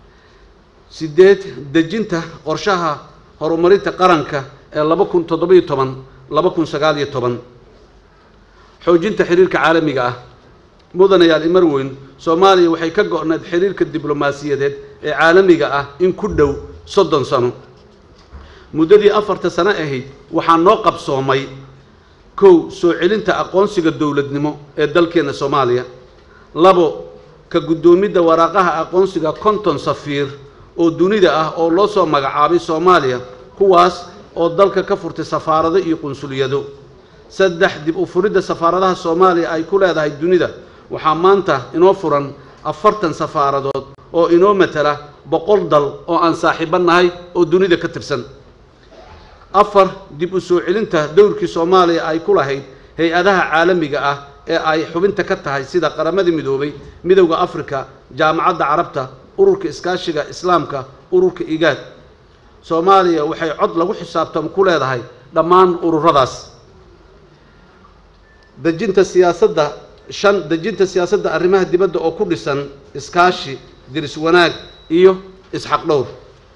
[SPEAKER 4] sideed dejinta qorshaha horumarinta qaranka ee laba kun toddobiyo toban laba kun sagaal iyo toban xoojinta xiriirka caalamiga ah mudanayaal imar weyn soomaaliya waxay ka go-nayd xiriirka diblomaasiyadeed ee caalamiga ah in ku dhow soddon sano muddadii afarta sano ahayd waxaa noo qabsoomay kow soo celinta aqoonsiga dowladnimo ee dalkeena soomaaliya labo ka guddoomidda waraaqaha aqoonsiga konton safiir oo dunida ah oo loo soo magacaabay soomaaliya kuwaas oo dalka ka furtay safaarado iyo qunsuliyado saddex dib u furidda safaaradaha soomaaliya ay ku leedahay dunida waxaa maanta inoo furan afartan safaaradood oo inoo matala boqol dal oo aan saaxiibo nahay oo dunida ka tirsan afar dib u soo celinta dowrkii soomaaliya ay ku lahayd hay-adaha caalamiga ah ee ay xubinta ka tahay sida qaramada midoobay midowda afrika jaamacadda carabta ururka iskaashiga islaamka ururka igaad soomaaliya waxay cod lagu xisaabtamo ku leedahay dhammaan ururadaas dejinta siyaasadda shan dejinta siyaasadda arrimaha dibadda oo ku dhisan iskaashi diris wanaag iyo isxaq dhowr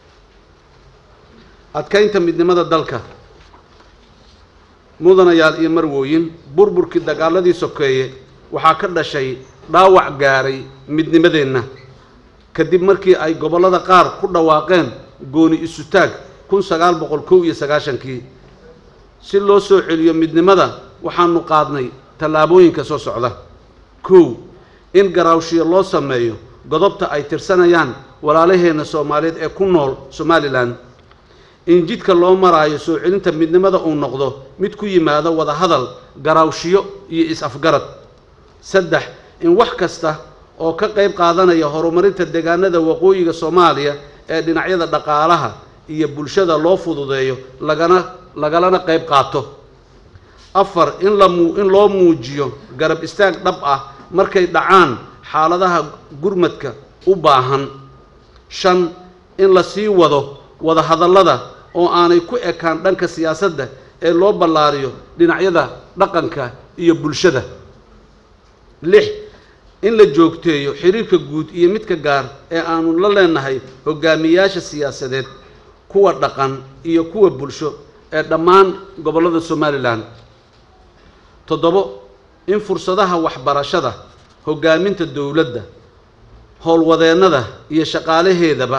[SPEAKER 4] adkaynta midnimada dalka mudanayaal iyo marwooyin burburkii dagaaladii sokeeye waxaa ka dhashay dhaawac gaaray midnimadeenna kadib markii ay gobollada qaar ku dhawaaqeen gooni isutaag kun sagaal boqol kow iyo sagaashankii si loo soo celiyo midnimada waxaanu qaadnay tallaabooyinka soo socda kow in garaawshiyo loo sameeyo godobta ay tirsanayaan walaalaheenna soomaaliyeed ee ku nool somalilan in jidka loo maraayo soo celinta midnimada uu noqdo mid ku yimaado wada hadal garaawshiyo iyo is-afgarad saddex in wax kasta oo ka qayb qaadanaya horumarinta deegaanada waqooyiga soomaaliya ee dhinacyada dhaqaalaha iyo bulshada loo fududeeyo lagana lagalana qayb qaato afar in la muu in loo muujiyo garab istaag dhab ah markay dhacaan xaaladaha gurmadka u baahan shan in la sii wado wada hadallada oo aanay ku ekaan dhanka siyaasadda ee loo ballaariyo dhinacyada dhaqanka iyo bulshada lix in la joogteeyo xiriirka guud iyo midka gaar ee aanu la leenahay hogaamiyaasha siyaasadeed kuwa dhaqan iyo kuwa bulsho ee dhammaan gobollada somalilan toddobo in fursadaha waxbarashada hogaaminta dowladda howlwadeennada iyo shaqaalaheedaba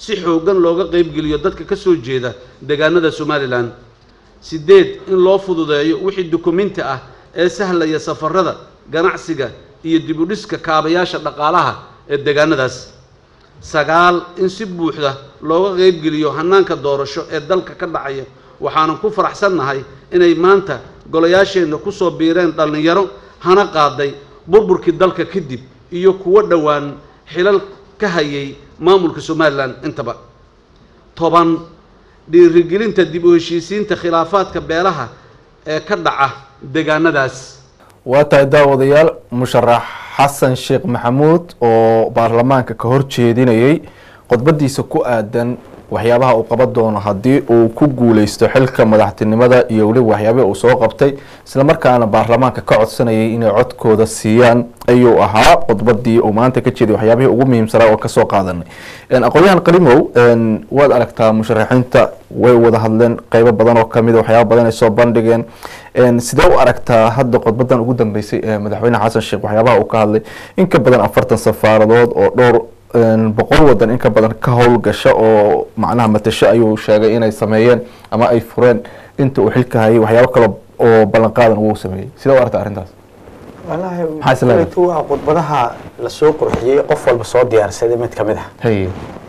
[SPEAKER 4] si xooggan looga qaybgeliyo dadka ka soo jeeda deegaanada somalilan siddeed in loo fududeeyo wixii dukuminti ah ee sahlaya safarada ganacsiga iyo dib u dhiska kaabayaasha dhaqaalaha ee deegaanadaas sagaal in si buuxda looga qaybgeliyo hannaanka doorasho ee dalka ka dhacaya waxaanan ku faraxsannahay inay maanta golayaasheenna ku soo biireen dhallinyaro hana qaaday burburkii dalka kadib iyo kuwo dhowaan xilal ka hayay maamulka somalilan intaba toban dhiirigelinta dib u heshiisiinta khilaafaadka beelaha ee ka dhaca deegaanadaas
[SPEAKER 1] waa tahay daawadayaal musharax xasan sheekh maxamuud oo baarlamaanka ka hor jeedinayay khudbadiisa ku aadan waxyaabaha uu qaban doono haddii uu ku guuleysto xilka madaxtinimada iyo weliba waxyaabihii uu soo qabtay islamarkaana baarlamaanka ka codsanayay inay codkooda siiyaan ayuu ahaa khudbadii uu maanta ka jeeday waxyaabihii ugu muhiimsanaa oo kasoo qaadanay aqoon-yahan qalimow waad aragtaa musharaxiinta way wada hadleen qeybo badan oo kamid waxyaaba badan ay soo bandhigeen sidee u aragtaa hadda khudbadan ugu dambeysay ee madaxweyne xasan sheekh waxyaabaha uu ka hadlay in ka badan afartan safaaradood oo dhowr boqol wadan in ka badan ka howlgasha oo macnaha matasho ayuu sheegay inay sameeyeen ama ay fureen inta uu xilka hayay waxyaabo kale oo ballanqaadan uu sameeyey sidee u aragtaa arrintaas
[SPEAKER 3] wallaahi
[SPEAKER 1] Maxaa is leedahay?
[SPEAKER 3] kolleytu waa khudbadaha lasoo qurxiyey qof walba soo diyaarsaday mid ka mid ah
[SPEAKER 1] haye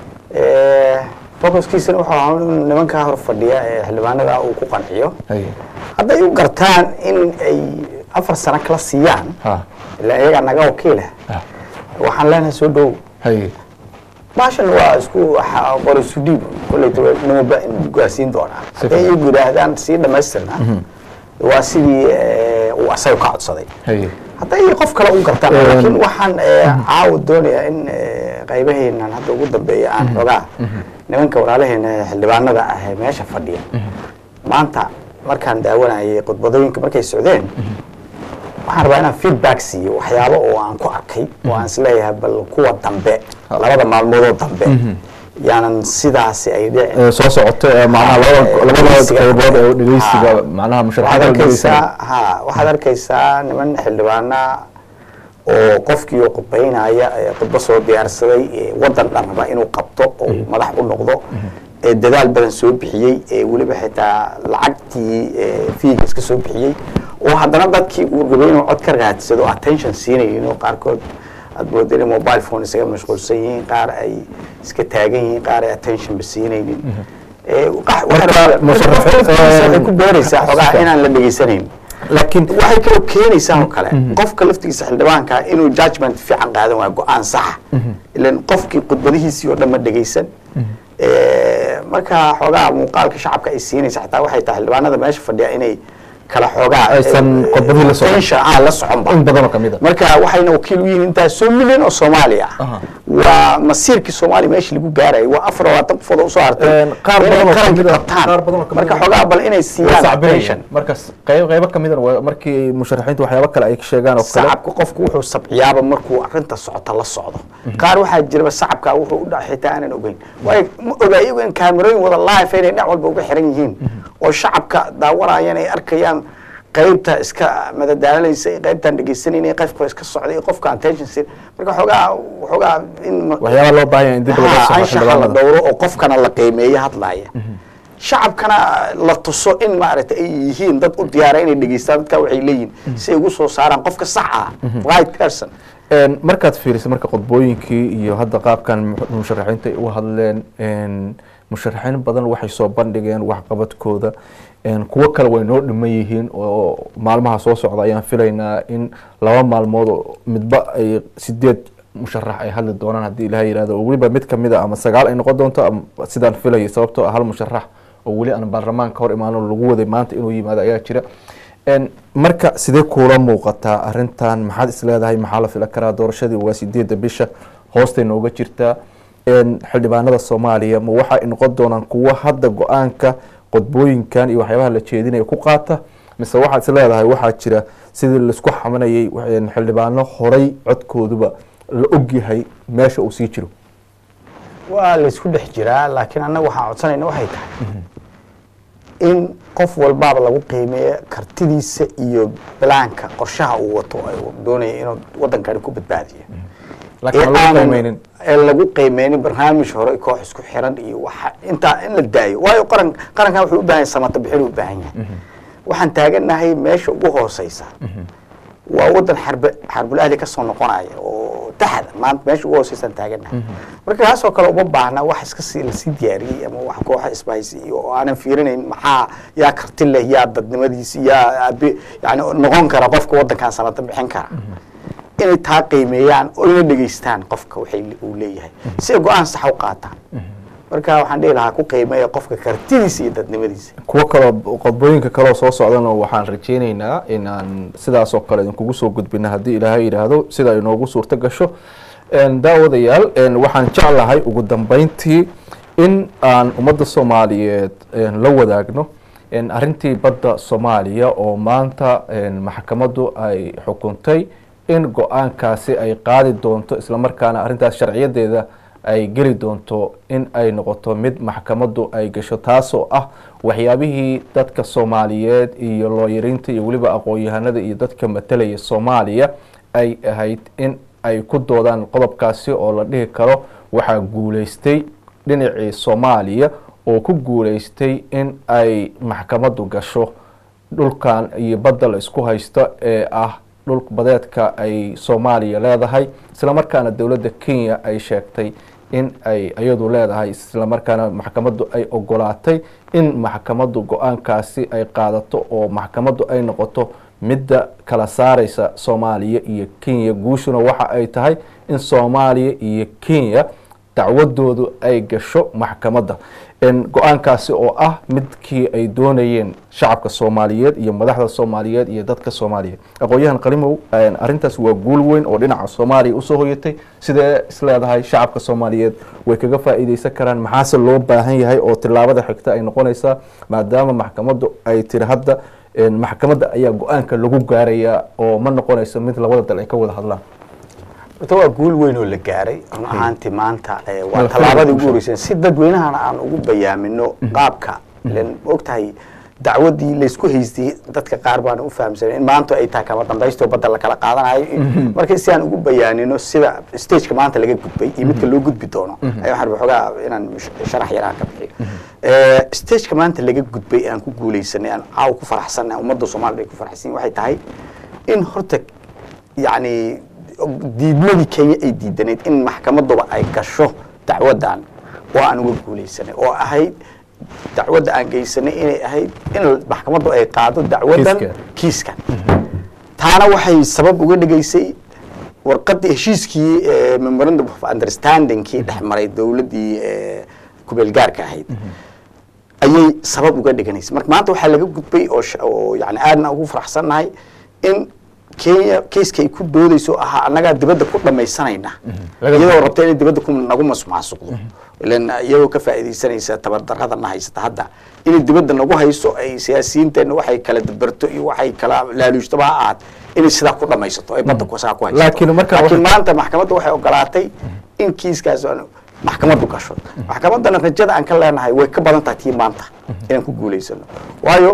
[SPEAKER 3] focuskiisana wuxuu ahaa in nimankaa hor fadhiya ee xildhibaanada uu ku qanciyo
[SPEAKER 1] haye
[SPEAKER 3] hadday u gartaan in ay afar sano kala siiyaan
[SPEAKER 1] ha
[SPEAKER 3] ilaa iyagaa naga wakiila
[SPEAKER 1] Ah.
[SPEAKER 3] waxaan leenahay soo dhow
[SPEAKER 1] haye
[SPEAKER 3] baashan waa isku waxa- qor isu dhiib kolleytu nimaba in gaarsiin doonaa hadday iyagu yidhaahdaan sii dhamaystirna waa sidii eh, uu asaga ka codsaday
[SPEAKER 1] haye
[SPEAKER 3] hadday qof kale u gartaan
[SPEAKER 1] Een.
[SPEAKER 3] laakiin waxaan eh, caawa doonayaa in eh, qaybaheenan hadda ugu dambeeya aan xogaa nimanka walaalaheena ee xildhibaanada ah ee meesha fadhiya maanta markaan daawanayay khudbadooyinka markay socdeen waxaan rabaa inaan feedback siiyo waxyaabo oo aan ku arkay oo aan isleeyahay bal kuwa dambe labada maalmoodoo dambe yaanan sidaasi ay dhicin
[SPEAKER 1] Ee, soo socoto ee macnaha labada labada
[SPEAKER 3] Dhegeysiga.
[SPEAKER 1] qaybood ee dhegeysiga
[SPEAKER 3] Ha.
[SPEAKER 1] macnaha
[SPEAKER 3] waxaad
[SPEAKER 1] musharaxiinta la dhegeysanaya
[SPEAKER 3] arkaysaa ha waxaad arkaysaa niman xildhibaana oo qofkii oo khudbaynaya ee khudbo soo diyaarsaday ee wadan dhan raba inuu qabto oo madax u noqdo ee dadaal badan soo bixiyey ee weliba xitaa lacagtii ee fiiga iska soo bixiyey oo haddana dadkii uu rabay inuu cod ka raadsado attention siinayeen oo qaarkood aad mooda inay mobile phone isaga mashquulsan yihiin qaar ay iska taagan yihiin qaar ay attentionba siinaynin Ee, qax-
[SPEAKER 1] Marka, musharaxiin-
[SPEAKER 3] waxay ku beeraysaa xogaa inaan la dhegeysanayn
[SPEAKER 1] laakiin
[SPEAKER 3] waxay kaloo keenaysaa oo kale qofka laftigiisa xildhibaanka inuu judgment fiican qaadan waayo go-aan saxa ilan qofkii khudbadihiisii oo dhan ma dhegeysan Eh, marka xoogaa muuqaalka shacabka ay siinaysa xataa waxay tahay xildhibaanada meesha fadhiya inay kala xoogaa
[SPEAKER 1] Aysan
[SPEAKER 3] eh,
[SPEAKER 1] khudbadihii la socon.
[SPEAKER 3] tension aan la soconba
[SPEAKER 1] in badan oo kamid a
[SPEAKER 3] marka waxayna wakiil u yihiin intaas soo milyan oo soomaali ah
[SPEAKER 1] Aha.
[SPEAKER 3] waa masiirkii soomaaliya meesha lagu gaarayay waa afar labaatan qofood oo usoo hartay
[SPEAKER 1] Een, qaar
[SPEAKER 3] inay
[SPEAKER 1] badan oo
[SPEAKER 3] qaranka
[SPEAKER 1] kamid ah-
[SPEAKER 3] qabtaan.
[SPEAKER 1] qaar badan oo kamid
[SPEAKER 3] marka
[SPEAKER 1] ah-
[SPEAKER 3] xoogaa bal inay
[SPEAKER 1] way
[SPEAKER 3] siiyaan
[SPEAKER 1] sacbinayaan
[SPEAKER 3] attention
[SPEAKER 1] markas qayb qaybo kamid a markii musharaxiinta waxyaabo kale ay sheegaan oo kale
[SPEAKER 3] sacabka qofku wuxuu sabciyaaba markuu arinta socota la socdo qaar waxaa jiraba sacabka wuxuu u dhac xitaa aanan ogeyn waayo ma oga iyagu in kaamirooyin wada live inay dhinac walba uga xiran yihiin oo shacabka daawanayaan ay arkayaan qaybta iska madadaalanaysa iyo qaybtaan dhegeysanayna qofka iska socday iyo qofka attention siin marka xoogaa xoogaa in ma-
[SPEAKER 1] waxyaaba loo baahan yahay in dib laga
[SPEAKER 3] Ha,
[SPEAKER 1] soco
[SPEAKER 3] anshaxa la
[SPEAKER 1] xildhibaanada
[SPEAKER 3] dhowro oo qofkana la qiimeeyo hadlaaya shacabkana la tuso in maaragtay ay yihiin dad u diyaara inay dhegeystaan dadka waxay leeyihin si ay ugu soo saaraan qofka sax ah right person
[SPEAKER 1] Een, markaad fiiriso marka qodbooyinkii iyo hadda qaabkan mu- musharaxiinta ay u hadleen een, musharaxiin badan waxay soo bandhigeen waxqabadkooda een, kuwo kale way noo dhiman yihiin oo maalmaha soo socda ayaan filaynaa in laba maalmood oo midba ay sideed musharax ay hadli doonaan haddii ilaha yihahdo oo weliba mid kamid a ama sagaal ay noqon doonto ama sidaan filayay sababtoo ah hal musharax oo weli aan baarlamaanka hor imaano lagu waday maanta inuu yimaado ayaa jira Een, marka sidee kuula muuqataa arintan maxaad is leedahay maxaa la filan karaa doorashadii waa sideedda bisha hoostay nooga jirtaa Een, xildhibaanada soomaaliya ma waxa ay noqon doonaan kuwo hadda go-aanka qodbooyinkan iyo waxyaabaha la jeedinaya ku qaata mise waxaad is leedahay waxaa jira sidii laisku xamanayay een, xildhibaano horay codkooduba la ogyahay meesha uu sii jiro
[SPEAKER 3] waa laysku dhex jiraa laakiin annaga waxaan codsanayna waxay tahay in qof walbaaba lagu qiimeeyo kartidiisa iyo balaanka qorshaha uu wato ay doonaya inuu wadankani ku badbaadiyo
[SPEAKER 1] laakiin
[SPEAKER 3] ee
[SPEAKER 1] lagu
[SPEAKER 3] aanan-
[SPEAKER 1] qiimeynin
[SPEAKER 3] ee lagu qiimeynin barnaamij hore koox isku xiran iyo waxa intaa in la daayo waayo qaran qarankan wuxuu u baahan yahay samata bixin u baahan yahay waxaan taaganahay meesha ugu hooseysa waa wadan xarbe xarbul ahli ka soo noqonaya oo taxda maanta meesha ugu hooseysaan taaganahay marka kaasoo kale uma baahna wax iska sii lasii diyaariyey ama wax kooxa isbahaysi iyo oo aanan fiirinayn maxaa yaa karti leh yaa dadnimadiisi yaa abi yani noqon kara qofka wadankan samata bixin kara inay taa qiimeeyaan oo ina dhegeystaan qofka waxay uu leeyahay si ay go-aan sax u qaataan marka waxaan dhihi lahaa ku qiimeeya qofka kartidiisa iyo dadnimadiisa
[SPEAKER 1] kuwo kaloo qodbooyinka kaloo soo socdana waxaan rajeyneynaa in aan sidaas oo kale idinkugu soo gudbina haddii ilaahay yidhaahdo sida ay noogu suurto gasho Een, daawadayaal een, waxaan jeclahay ugu dambeyntii in aan ummadda soomaaliyeed een, la wadaagno een, arrintii badda soomaaliya oo maanta een, maxkamaddu ay xukuntay in go-aankaasi ay qaadi doonto islamarkaana arrintaas sharciyadeeda ay geli doonto in ay noqoto mid maxkamaddu ay gasho taasoo ah waxyaabihii dadka soomaaliyeed iyo looyariinta iyo weliba aqoon-yahanada iyo dadka matalaya soomaaliya ay ahayd in ay ku doodaan qodobkaasi oo la dhihi karo waxaa guuleystay dhinacii soomaaliya oo ku guuleystay in ay maxkamaddu gasho dhulkan iyo badda la isku haysto ee ah dhul badeedka ay soomaaliya leedahay islamarkaana dowladda kenya ay sheegtay in ay iyadu leedahay islamarkaana maxkamaddu ay ogolaatay in maxkamaddu go-aankaasi ay qaadato oo maxkamaddu ay noqoto midda kala saareysa soomaaliya iyo kenya guushuna waxa ay tahay in soomaaliya iyo kenya dacwadoodu ay gasho maxkamadda En go-aankaasi oo ah midkii ay doonayeen shacabka soomaaliyeed iyo madaxda soomaaliyeed iyo dadka soomaaliyeed aqoon-yahan qalimow en, arrintaas waa guul weyn oo dhinaca soomaaliya usoo hoyatay sidee isleedahay shacabka soomaaliyeed way kaga faa'iideysan karaan maxaase loo baahan yahay oo tilaabada xigta ay noqonaysaa maadaama maxkamaddu ay tiri hadda en, maxkamadda ayaa go-aanka lagu gaarayaa oo ma noqonayso mid labada dal ay ka wada hadlaan
[SPEAKER 3] horta waa guul weyn oo la gaaray run ahaantii maanta eh, waa
[SPEAKER 1] Madaxweyne
[SPEAKER 3] tallaabadii ugu
[SPEAKER 1] bulsho.
[SPEAKER 3] horeysay si dadweynahana aan ugu bayaamino qaabka ilen ogtahay dacwadii laysku haystay dadka qaar baan u fahamsanay in maanta ay tahay kama dambaysto badda la kala qaadanayo marka si aan ugu bayaanino sida stageka maanta laga gudbay iyo midka loo gudbi doono ayaa waxaan rabaa xoogaa inaan mush- sharax yaraan ka bixiyo Eh, stageka maanta laga gudbay aan ku guuleysanay aan caaw ku faraxsanay ummadda soomaalida ay ku faraxsan yihiin waxay tahay in horta yacni diidmadii kenya ay diidanayd in maxkamaduba ay gasho dacwadan oo aan uga guuleysanay oo ahayd dacwadda aan geysanay inay ahayd in maxkamaddu ay qaado dacwadan
[SPEAKER 1] Kiiska.
[SPEAKER 3] kiiskan taana waxay sabab uga dhigaysay warqadii heshiiskii eh, memorandum of understandingkii dhex maray dowladdii eh, kubeelgaarka ahayd ayay sabab uga dhiganaysay marka maanta waxaa laga gudbay oo sh- oo yani aadna ugu faraxsannahay in kenya keiska ay ku doodeyso ahaa annagaa dibadda ku dhamaysanayna
[SPEAKER 1] Laga
[SPEAKER 3] iyadoo rabta inay dibadda ku nagu masmaasuqdo ilan iyagoo ka faa'iidaysanaysa tabardarrada na haysata hadda inay dibadda nagu hayso ay siyaasiyiinteenna waxay kala dabarto iyo waxay kala laaluushtaba ha ahaat inay sidaa ku dhamaysato ay badda ku- saa ku haysato
[SPEAKER 1] Laakiin marka
[SPEAKER 3] laakiin
[SPEAKER 1] waxay-
[SPEAKER 3] maanta maxkamadda waxay ogolaatay in kiiskaas aan maxkamaddu gasho maxkamaddana rajada aan ka leenahay way ka badan tahay tii maanta inaan ku guulaysano waayo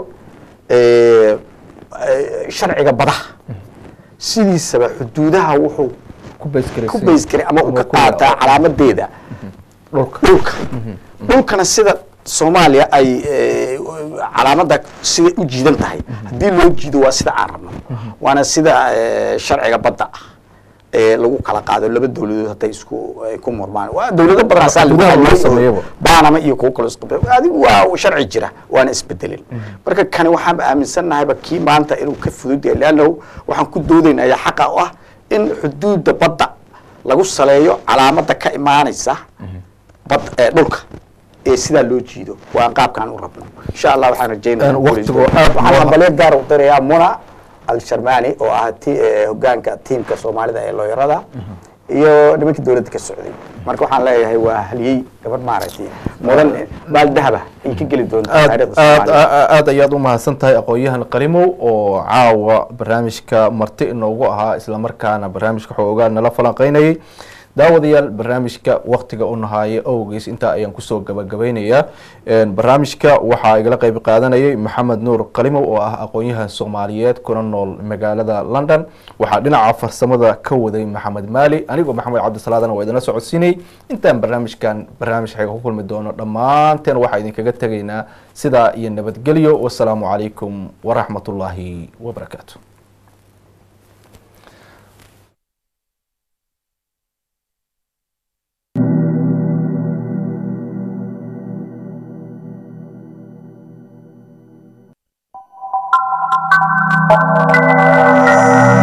[SPEAKER 3] eh, eh, sharciga badaha sidiisaba xuduudaha wuxuu
[SPEAKER 1] ku baysgareysay
[SPEAKER 3] ku baysgaray ama uu ka
[SPEAKER 1] ku-
[SPEAKER 3] qaataa calaamadeeda
[SPEAKER 1] dhulka
[SPEAKER 3] dhulka dhulkana sida soomaaliya ay eh, calaamadda siday u jiidan tahay haddii loo jiido waa sida aan rabno waana sida eh, sharciga badda ah ee lagu kala qaado laba dowladood hadday isku ay ku murmaan waa dowlado badan asaa lagu
[SPEAKER 1] Gudaha loo
[SPEAKER 3] hadlay oo
[SPEAKER 1] sameeyaba.
[SPEAKER 3] baanama iyo kuwo kaloo isqabay adigu waa sharci jira waana isbedelin marka kani waxaan aaminsannahayba kii maanta inuu ka fudud yahay leannahu waxaan ku doodaynaya xaqa u ah in xuduudda badda lagu saleeyo calaamadda ka imaanaysa bad ee dhulka ee sidaa loo jiido waa qaabkaan u rabno insha allah waxaan rajeynaya
[SPEAKER 1] Een, waqtigu aad
[SPEAKER 3] waxaan
[SPEAKER 1] waa-
[SPEAKER 3] hambalyo gaar u dirayaa muna al-sharmani oo ah ti- eh, hogaanka tiimka soomaalida ee looyarada iyo nimankii dowladda ka socday marka waxaan leeyahay waa haliyey gabadh maaragtay mudan baal dahaba ay ka geli doonta
[SPEAKER 1] aad
[SPEAKER 3] taariikhda
[SPEAKER 1] aad
[SPEAKER 3] soomaaliya
[SPEAKER 1] aad ayaad u mahadsan tahay aqoon-yahan qarimow oo caawa barnaamijka marti inoogu ahaa islamarkaana barnaamijka xoogaa nala falanqeynayay daawadayaal barnaamijka waktiga u nahaaye awgeys intaa ayaan kusoo gabagabaynayaa barnaamijka waxaa igala qeyb qaadanayay maxamed nuur qalimow oo ah aqoon-yahan soomaaliyeed kuna nool magaalada london waxaa dhinaca farsamada ka waday maxamed maali anigoo maxamed cabdisalaadana waa idinla socodsiinay intaan barnaamijkan barnaamij xeega ku kulmi doono dhammaanteen waxaa idinkaga tegaynaa sidaa iyo nabadgelyo wasalaamu calaykum waraxmatullaahi wabarakaatu
[SPEAKER 11] Thank you.